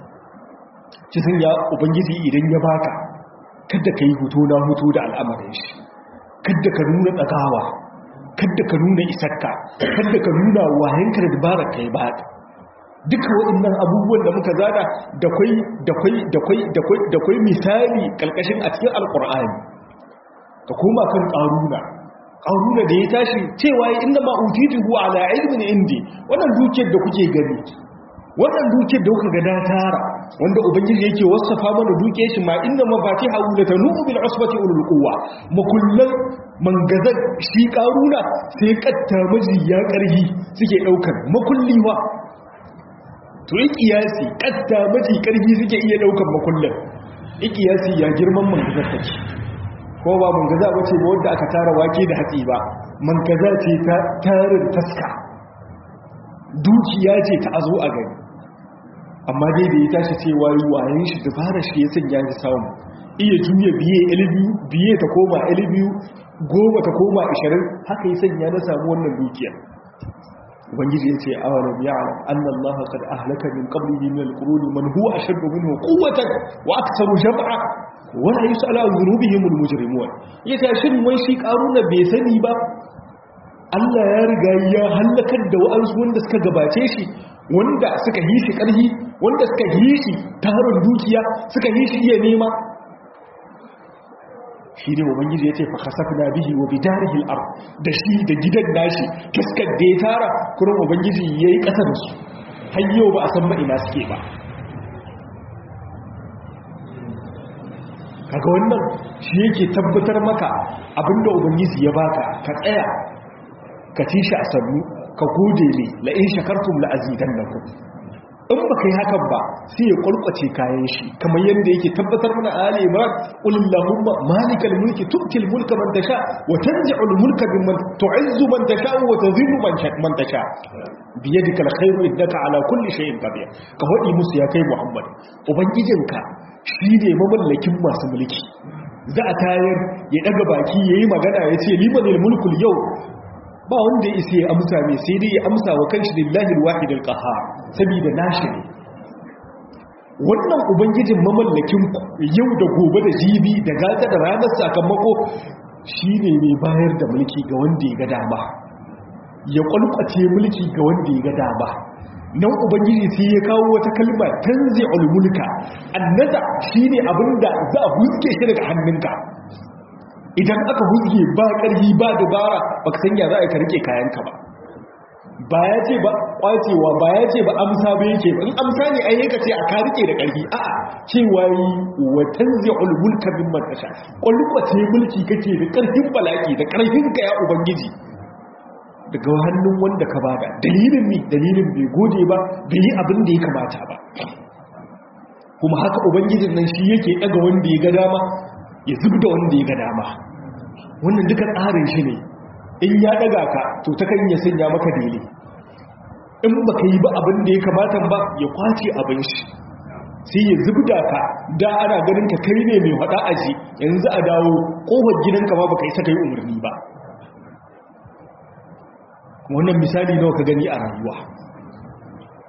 ki sanya ubangiji idan ya baka kada ka yi hutu na hutu da al'amarin shi kada ka nuna tsagawa kada ka nuna isarka kada ka nuna wayanka da dabarar kai ba duka waɗannan abubuwan da muka zada da kwai da kwai da kwai da kwai da kwai misali kalkashin a cikin alqur'ani ka koma kan qaruna qaruna da ya tashi cewa inna ma utitu ala ilmin indi wannan dukiyar da kuke gani wannan dukiyar da kuka ga da tara wanda ubangiji yake wasafa mana dukiyar shi ma inna mafatiha la tanu bil usbati ulul quwwa makullan mangazan shi karuna sai katta miji ya karhi suke daukar makulliwa to ikiyasi katta miji karhi suke iya daukar makullan ikiyasi ya girman mangazar take ko ba mangaza bace ba wanda aka tara wake da hatsi ba mangaza ce ta tarin taska dukiya ce ta azo a gani amma dai da ya tashi cewa yi wayan shi dabara shi ya sanya shi samu iya juya biye ilibiyu biye ta koma ilibiyu goma ta koma ashirin haka ya sanya na samu wannan dukiyar ubangiji ya ce awalam ya'lam anna allaha qad ahlaka min qablihi min al-qurun man huwa ashaddu minhu quwwatan wa aktharu jam'a wa la yus'alu an dhunubihim al-mujrimun yace shin wai shi karuna bai sani ba Allah ya riga ya halakar da wa'ansu wanda suka gabace shi wanda suka yi shi ƙarfi wanda suka yi shi tarin dukiya suka yi shi iya nema shi ne ubangiji ya ce fa kasafna bihi wa bidarihi al-ard da shi da gidan nashi kaskar da ya tara kurin ubangiji yayi ƙasa da su har yau ba a san ina suke ba kaga wannan shi yake tabbatar maka abinda ubangiji ya baka ka tsaya ka ci shi a sannu ka gode ne la in shakartum la azidannakum in baka yi hakan ba sai ya kulkuce kayan shi kamar yadda yake tabbatar mana ali imran qul allahumma malikal mulki tu'til mulka man tasha wa tanzi'ul mulka mimman tu'izzu man tasha wa tudhillu man tasha bi yadika alkhairu innaka ala kulli shay'in qadir ka wadi musu ya kai muhammad ubangijinka shine mamallakin masu mulki za a tayar ya daga baki yayi magana yace limanil mulkul yau ba wanda ya isa ya amsa mai sai dai ya amsa wa kanshi lillahi alwahid alqahar saboda nashi ne wannan ubangijin mamallakin yau da gobe da jibi da gata da ranar sakamako shine mai bayar da mulki ga wanda ya ga dama ya kwalkwace mulki ga wanda ya ga dama nan ubangiji sai ya kawo wata kalma tanzi'ul mulka annaza shine abinda za a huske shi daga hannunka idan aka huzge ba ƙarfi ba dabara ba ka sanya za a ka rike kayanka ba ba ya ce ba kwacewa ba ya ce ba amsa ba yake ba in amsa ne ai yaka ce a ka rike da ƙarfi a'a cewa yi wa tanzi'ul mulka min man tasha kwalkwace mulki kake da ƙarfin balaki da ƙarfin ka ya ubangiji daga hannun wanda ka bada dalilin ne dalilin bai gode ba bai yi abin da ya kamata ba kuma haka ubangijin nan shi yake daga wanda ya ga dama ya zub da wanda ya ga dama wannan duka tsarin shi ne in ya daga ka to ta kan ya sanya maka dele in baka yi ba abin da ya kamata ba ya kwace abin shi sai ya zubda ka da ana ganin ka kai ne mai hada aji yanzu a dawo kofar gidanka ba baka yi saka yi umarni ba wannan misali nawa ka gani a rayuwa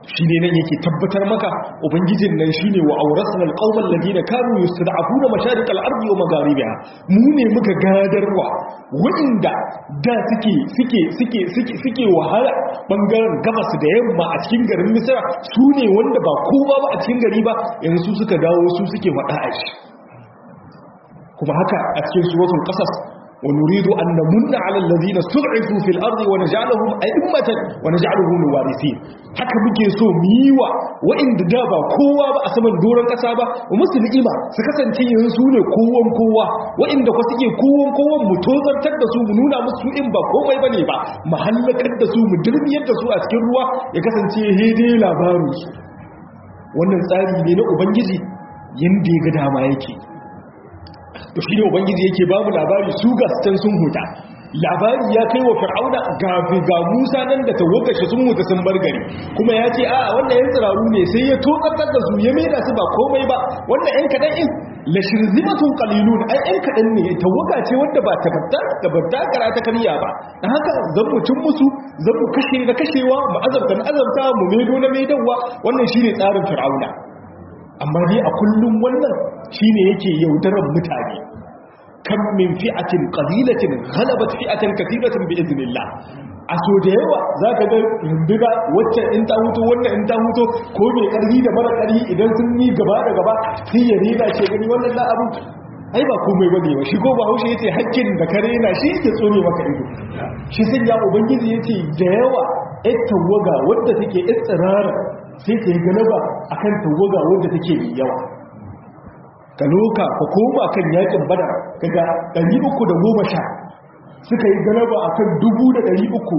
shi ne nan yake tabbatar maka ubangijin nan shi ne wa aurasana alƙawar ladina kanu yustad'afuna masharik al-ardi wa magharibiha mu ne muka gadarwa waɗanda da suke suke suke suke suke wahala bangaren gabas da yamma a cikin garin Misra su ne wanda ba kowa ba a cikin gari ba yanzu suka dawo su suke faɗa a shi kuma haka a cikin suratul qasas ونريد أن نمن على الذين استضعفوا في الأرض ونجعلهم أئمة ونجعلهم الوارثين haka muke so mu yi wa waɗanda da ba kowa ba a saman doron ƙasa ba musu ni'ima su kasance yanzu su ne kowan kowa waɗanda kwa suke kowan kowan mu tozartar da su mu nuna musu in ba komai bane ba mu hallakar da su mu dirmiyar da su a cikin ruwa ya kasance hede labarin su wannan tsari ne na ubangiji yanda ya ga dama yake to shi ne ubangiji yake babu labari su gastan sun huta labari ya kai wa fir'auna ga ga Musa nan da tawagar shi sun huta sun bar gari kuma ya ce a wannan yan tsiraru ne sai ya tokatar da su ya maida su ba komai ba wannan yan kadan in la shirzimatun qalilun ai yan kadan ne tawaga ce wanda ba ta fadda da badda kara ta kariya ba dan haka zan mutun musu zan mu kashe na kashewa mu azabta na azabta mu maido na maidawa wannan shine tsarin fir'auna amma dai a kullum wannan shine yake yaudarar mutane kan min fi'atin qalilatin ghalabat fi'atan kathiratan bi idnillah a so da yawa zaka ga runduga wacce in ta huto wannan in ta huto ko mai karfi da mara karfi idan sun yi gaba da gaba sai ya rena ce gani wannan la abu ai ba komai bane ba shi ko ba haushe yace hakkin da kare na shi yake tsone maka ido shi sun ya ubangiji yace da yawa ai tawaga wanda take tsirara sai ta yi galaba akan tawaga wanda take mai yawa ka loka ka koma kan yakin badar kaga 310 suka yi galaba akan 1300 ko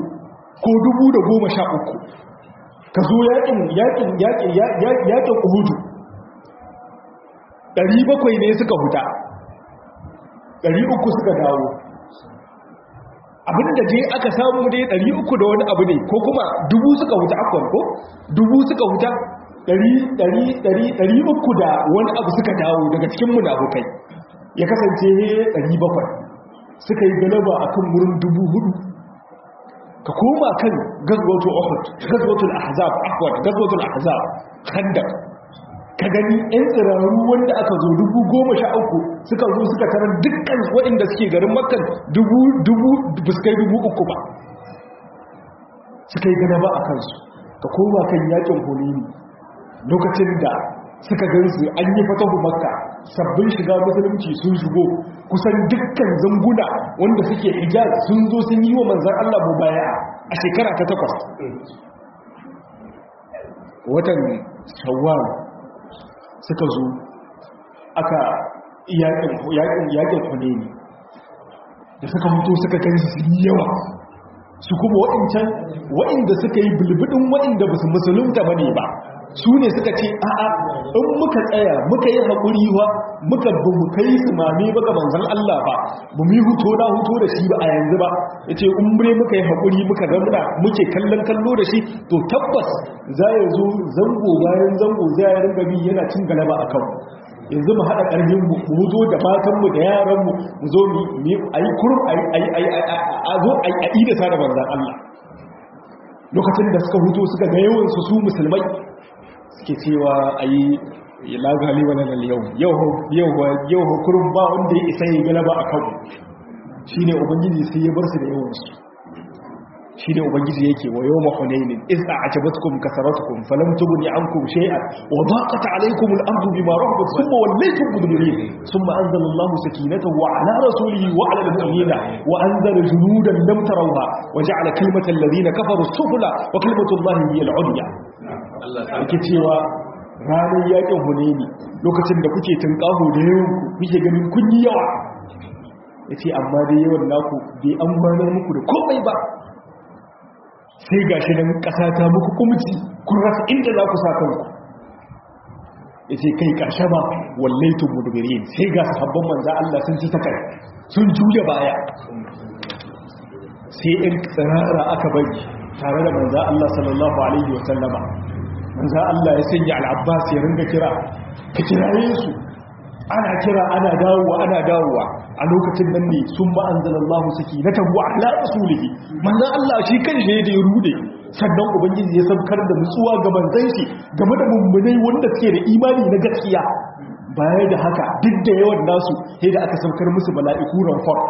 1013 ka zo yakin yakin yakin yakin uhudu 700 ne suka huta 300 suka dawo abinda dai aka samu dai 300 da wani abu ne ko kuma dubu suka huta akwai ko dubu suka huta ɗari uku da wani abu suka dawo daga cikin munafukai ya kasance ɗari bakwai suka yi galaba a kan wurin dubu hudu ka koma kan gazwatul uhud gazwatul ahzab ahwad gazwatul ahzab khandaq ka gani yan tsirarru wanda aka zo dubu goma sha uku suka zo suka tarar dukkan waɗanda suke garin makkan dubu dubu buskai dubu uku ba suka yi galaba a kansu ka koma kan yakin hulini lokacin da suka gansu an yi fatahu makka sabbin shiga musulunci sun shigo kusan dukkan zanguna wanda suke hijaz sun zo sun yi wa manzan Allah mu baya a shekara ta takwas watan shawwal suka zo aka yakin huneni da suka mutu suka gansu sun yawa su kuma waɗancan waɗanda suka yi bulbudin waɗanda ba su musulunta ba ne ba su ne suka ce a'a in muka tsaya muka yi haƙuri wa muka ba mu kai su mame ba ga manzan Allah ba ba mu yi huto na huto da shi ba a yanzu ba ya ce in bre muka yi haƙuri muka zamna muke kallon kallo da shi to tabbas za ya zo zango bayan zango za ya ringa bi yana cin galaba a kanmu yanzu mu haɗa ƙarfin mu mu zo da matanmu da yaranmu mu zo mu a yi kurum a zo a yi da sa da manzan Allah lokacin da suka huto suka ga yawansu su musulmai suke cewa a yi lagali wani nan yau yau hukurin ba wanda ya isa yi galaba a kan shi ne ubangiji sai ya bar su da yawansu shi ne ubangiji yake wa yau mahonainin isa a jabatkum kasaratukum falam tuguni ankum shay'an wa daqat alaykum al-ardu bima rahabat thumma wallaytum mudbirin thumma anzala Allahu sakinatahu ala rasulihi wa ala al-mu'minina wa anzala junudan lam tarawha wa ja'ala kalimata alladhina kafaru sufla wa kalimatu Allahi hiya al-'ulya ake cewa ranar yakin huneni lokacin da kuke tunƙaho da yawan kuke ganin kun yi yawa ya ce amma dai yawan naku bai an gwanar muku da komai ba sai ga shi nan ƙasa ta muku kumci kun rasa inda za ku sa kanku ya ce kai ƙarshe ba wallaitun mudubirin sai ga sahabban manza Allah sun ci takar sun juya baya sai in tsirara aka bari tare da manza Allah sallallahu alaihi wasallama manzan Allah ya sanya al'abbas ya ringa kira ka kiraye su ana kira ana dawowa ana dawowa a lokacin nan ne sun ma'anzalallahu suke na tabu a ala rasulihi manzan Allah shi kan shi da ya rude sannan ubangiji ya saukar da nutsuwa ga manzon shi game da mummunai wanda suke da imani na gaskiya baya da haka duk da yawan nasu sai da aka saukar musu mala'iku ranfar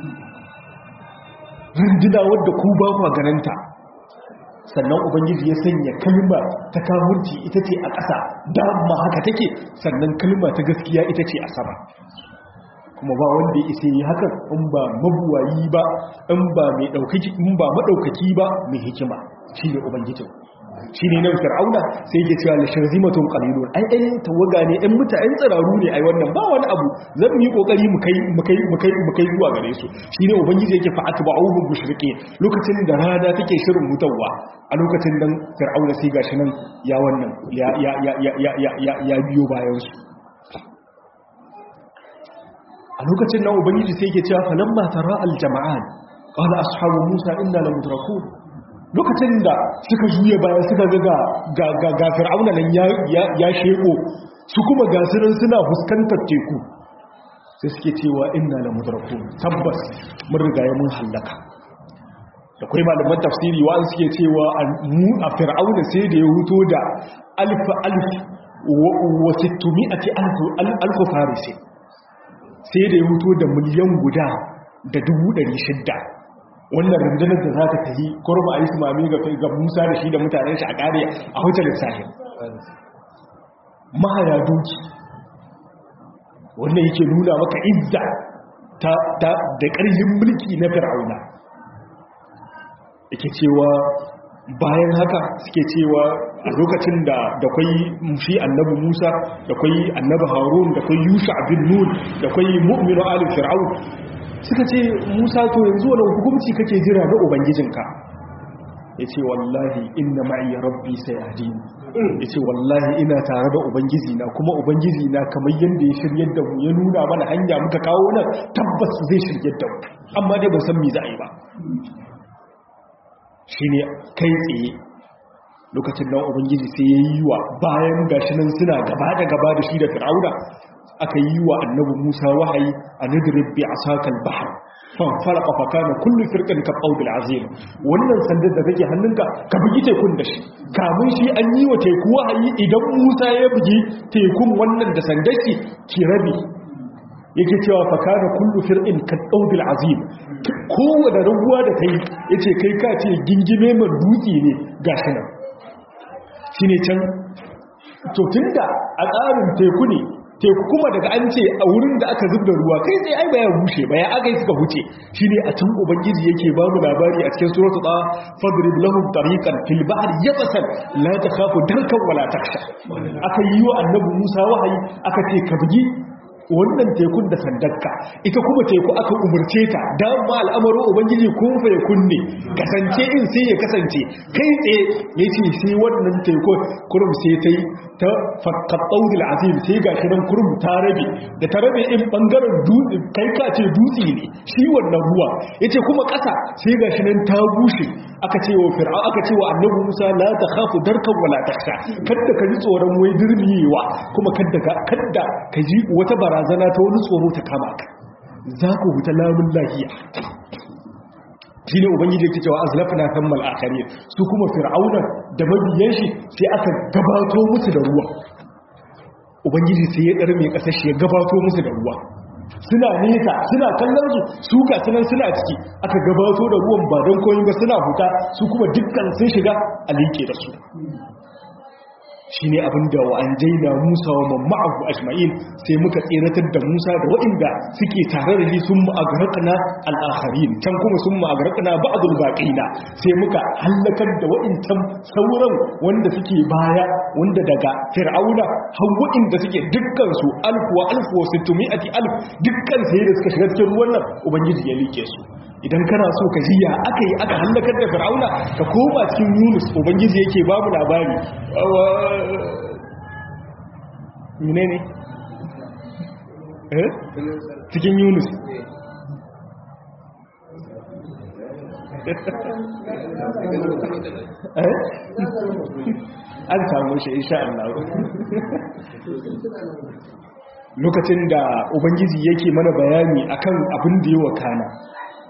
rindina wadda ku ba ku gananta sannan ubangiji ya sanya kalma ta kamurci ita ce a ƙasa dama haka take sannan kalma ta gaskiya ita ce a sama kuma ba wanda ya isa yi hakan in ba mabuwayi ba in ba mai ɗaukaki in ba maɗaukaki ba mai hikima shi ne ubangijin shi ne nan fir'auna sai yake cewa lashar zimatun qalilun ai ai tawaga ne ɗan mutane tsiraru ne ai wannan ba wani abu zan yi kokari mu kai mu kai mu kai mu kai zuwa gare su shi ne ubangiji yake fa atba'uhum mushriqin lokacin da rana take shirin mutawa a lokacin nan fir'auna sai gashi nan ya wannan ya ya ya ya ya ya biyo bayan su a lokacin nan ubangiji sai yake cewa falamma tara aljama'an qala ashabu musa inna lamudrakun lokacin da suka juya bayan suka ga ga ga fir'auna nan ya ya sheko su kuma gasirin suna fuskantar teku sai suke cewa inna lamudrakun tabbas mun riga ya mun hallaka da kai malaman tafsiri wa suke cewa mu a fir'auna sai da ya huto da alf alf wa 600 alf farisi sai da ya huto da miliyan guda da dubu ɗari shidda wannan rundunar da za ta tafi kurma a yi su mami ga musa da shi da mutanen shi a ƙare a hotel sahil mahaya doki wannan yake nuna maka izza da ƙarfin mulki na fir'auna yake cewa bayan haka suke cewa a lokacin da da kwai shi annabi Musa da kwai annabi Harun da kwai Yusha bin Nun da kwai mu'minu ali fir'aun suka ce Musa to yanzu wani hukunci kake jira da ubangijinka yace wallahi inna ma'i rabbi sayadin yace wallahi ina tare da ubangiji na kuma ubangiji na kamar yanda ya shiryar da mu ya nuna mana hanya muka kawo nan tabbas zai shiryar da mu amma dai ban san me za a yi ba shine kai tsaye lokacin nan ubangiji sai ya yi wa bayan gashi nan suna gaba da gaba da shi da fir'auna aka yi wa annabi musa wahayi a nadrib bi asakal bahr fan farqa fa kana kullu firqin ka qawdil azim wannan sandar da kake hannunka ka bugi tekun da shi kamun shi an yi wa teku wahayi idan musa ya bugi tekun wannan da sandar ki ki rabi yake cewa fa kana kullu firqin ka qawdil azim kowace raguwa da ta yi yace kai ka ce gingime man dutse ne gashi nan shi ne can to tunda a tsarin teku ne teku kuma daga an ce a wurin da aka zub da ruwa kai sai ai baya bushe baya aka yi suka huce shi ne a can ubangiji yake ba mu labari a cikin suratul ta fadrib lahum tariqan fil bahri yabasan la takhafu darkan wala taksha aka yi wa annabi Musa wahayi aka ce ka bugi wannan tekun da sandarka ita kuma teku aka umurce ta dama al'amarin ubangiji kun fa ya kunne kasance in sai ya kasance kai tsaye ya ce sai wannan teku kurum sai ta yi ta fakkaɓaudil azim sai ga shi nan kurum ta rabe da ta rabe in ɓangaren dutse kai ka ce dutse ne shi wannan ruwa ya ce kuma ƙasa sai ga shi nan ta bushe aka ce wa fir'a aka ce wa annabi musa la ta khafu darkan wala taksha kadda ka ji tsoron wai dirmiyewa kuma kadda ka kadda ka ji wata barazana ta wani tsoro ta kama ka za ku huta lamun lahiya shi ne ubangiji yake cewa azlafna thammal akharin su kuma fir'auna da mabiyan shi sai aka gabato musu da ruwa ubangiji sai ya darme kasar shi ya gabato musu da ruwa suna nesa suna kallon su su ga sunan suna ciki aka gabato da ruwan ba don koyin ba suna huta su kuma dukkan sun shiga a liƙe da su shi ne abinda wa an jaina musa wa mamma'ahu ajma'in sai muka tseratar da musa da waɗanda suke tare da shi sun ma'agarakana al'akharin can kuma sun ma'agarakana ba'adul baƙina sai muka hallakar da waɗancan sauran wanda suke baya wanda daga fir'auna har waɗanda suke dukkansu alfu wa alfu wa sittumi'ati alf dukkan sai da suka shiga cikin ruwan nan ubangiji ya like su idan kana so ka jiya aka yi aka hallakar da fir'auna ka koma cikin yunus ubangiji yake babu labari mine ne eh cikin yunus an samu shi insha Allah lokacin da ubangiji yake mana bayani akan abin da yi wa kana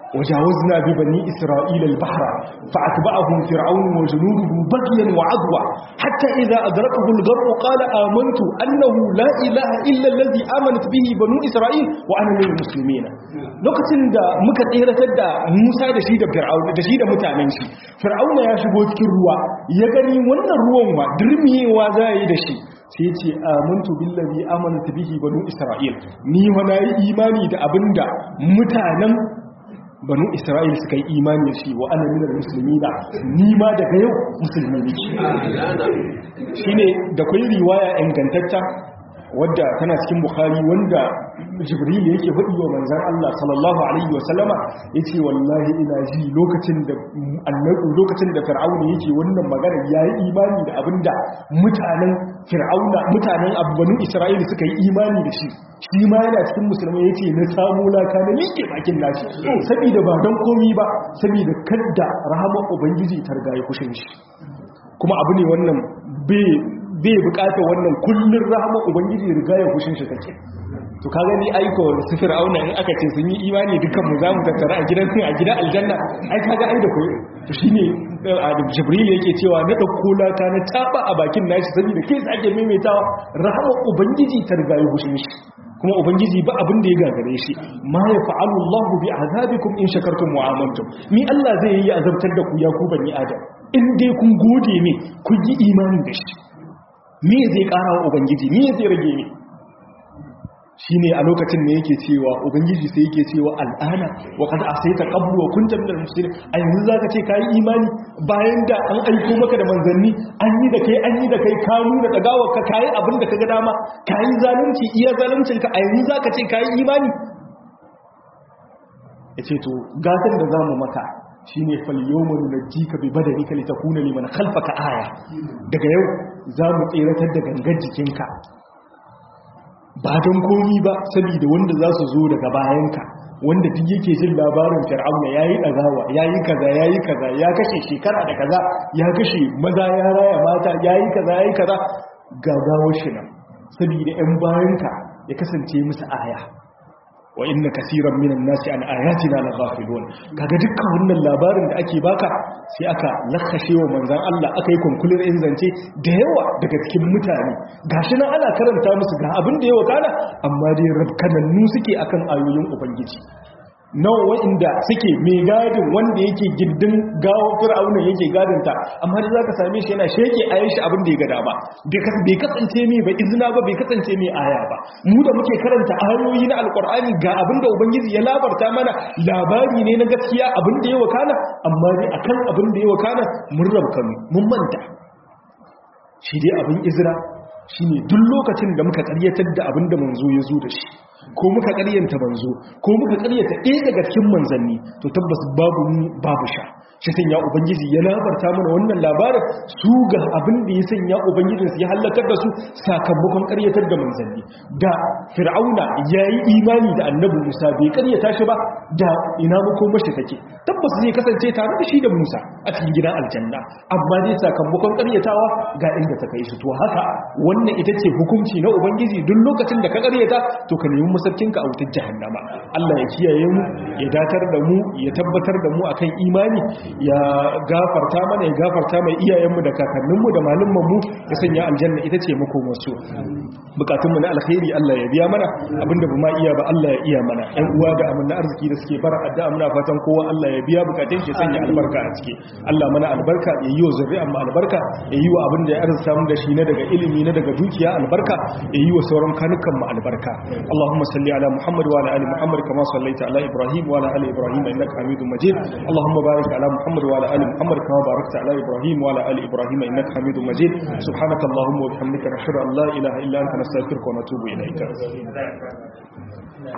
وجاوزنا ببني إسرائيل البحر فأتبعهم فرعون وجنوده بغيا وعدوى حتى إذا أدركه الغرق قال آمنت أنه لا إله إلا الذي آمنت به بنو إسرائيل وأنا من المسلمين lokacin da muka tseratar da Musa da shi da Fir'aun da shi da mutanen shi Fir'auna ya shigo cikin ruwa ya gani wannan ruwan wa dirmiyewa za yi da shi sai ya ce amantu billazi amanat bihi banu Isra'il ni wa nayi imani da abinda mutanen banu isra'il suka yi imani da shi wa ana minar musulmi da nima daga yau musulmi ne shi ne da kwai riwaya ingantacca wadda tana cikin bukhari wanda jibril yake faɗi wa manzan Allah sallallahu alaihi wa sallama yace wallahi ina ji lokacin da annabi lokacin da fir'auna yake wannan magana yayi imani da abinda mutanen fir'auna mutanen abbanu isra'ila suka yi imani da shi shi ma yana cikin musulmai yace na samu laka na miƙe bakin nashi saboda ba don komi ba saboda kadda rahamar ubangiji ta riga ya kushin shi kuma abu ne wannan bai bai bukata wannan kullun rahamar ubangiji riga ya kushin shi take to ka gani aiko su fir'auna in aka ce sun yi imani dukan mu zamu tattara a gidan a gidan aljanna ai kaga ai da koyo to shine jibril yake cewa na dauko laka na taba a bakin nashi saboda kai ake maimaitawa rahamar ubangiji ta riga ya kushin shi kuma ubangiji ba abin da ya gagare shi ma ya fa'alu Allahu bi azabikum in shakartum wa amantum ni Allah zai yi azabtar da ku ya ku bani adam in dai kun gode ne kun yi imani da shi me zai kara wa ubangiji me zai rage ne shine a lokacin ne yake cewa ubangiji sai yake cewa al'ana wa qad asayta qablu wa kunta minal muslimin a yanzu zaka ce kai imani bayan da an aiko maka da manzanni an yi da kai an yi da kai ka nuna dagawar ka kai abin da kaga dama kai zalunci iya zaluncin ka a yanzu zaka ce kai imani yace to gatan da zamu maka shine fal yawma nunjika bi badanika litakuna liman khalfaka aya daga yau zamu tseratar da gangar jikinka ba don komi ba saboda wanda za su zo daga bayanka wanda duk yake jin labarin fir'auna yayi dagawa yayi kaza yayi kaza ya kashe shekara da kaza ya kashe maza ya raya mata yayi kaza yayi kaza gagawar shi nan saboda ɗan bayanka ya kasance musu aya wa inna kaseeran minan nasi an ayatina la ghafilun kaga dukkan wannan labarin da ake baka sai aka lakkashe wa manzon Allah aka yi konkulin in zance da yawa daga cikin mutane gashi nan ana karanta musu ga abin da yawa kana amma dai rabkanannu suke akan ayoyin ubangiji nawa wa'inda suke mai gadin wanda yake gindin gawo fir'auna yake gadinta amma da zaka same shi yana sheke ayan shi abin da ya gada ba bai kasance mai ba izina ba bai kasance mai aya ba mu da muke karanta ayoyi na alkur'ani ga abin da ubangiji ya labarta mana labari ne na gaskiya abin da ya wakana amma dai akan abin da ya wakana mun rabkanu mun manta shi dai abin izra shine duk lokacin da muka karyatar da abin da manzo ya zo da shi ko muka karyanta manzo ko muka karyata ɗaya daga cikin manzanni to tabbas babu ni babu sha shi sanya ubangiji ya labarta mana wannan labarin su ga abin da ya sanya ubangijin su ya halakar da su sakamakon karyatar da manzanni da fir'auna ya yi imani da annabi musa bai karyata shi ba da ina makomashi take tabbas zai kasance tare da shi da musa a cikin gidan aljanna amma dai sakamakon karyatawa ga inda ta kai su to haka wannan ita ce hukunci na ubangiji duk lokacin da ka karyata to ka nemi masarkinka a wutar jahannama Allah ya kiyaye mu ya datar da mu ya tabbatar da mu akan imani ya gafarta mana ya gafarta mai iyayenmu da kakanninmu da malumanmu ya sanya aljanna ita ce makomarsu bukatunmu na alkhairi Allah ya biya mana abinda ba ma iya ba Allah ya iya mana ƴan uwa da amanna arziki da suke fara addu'a muna fatan kowa Allah ya biya bukatun shi sanya albarka a ciki Allah mana albarka ya yi wa zuri'an mu albarka ya yi wa abin da ya arzuta mu da shi na daga ilimi na daga dukiya albarka ya yi wa sauran kanukan mu albarka Allahumma salli ala Muhammad wa ala ali Muhammad kama sallaita ala Ibrahim wa ala ali Ibrahim innaka Hamidum Majid Allahumma barik ala Muhammad wa ala ali Muhammad kama barakta ala Ibrahim wa ala ali Ibrahim innaka Hamidum Majid subhanaka Allahumma wa bihamdika nashhadu an la ilaha illa anta nastaghfiruka wa natubu ilayka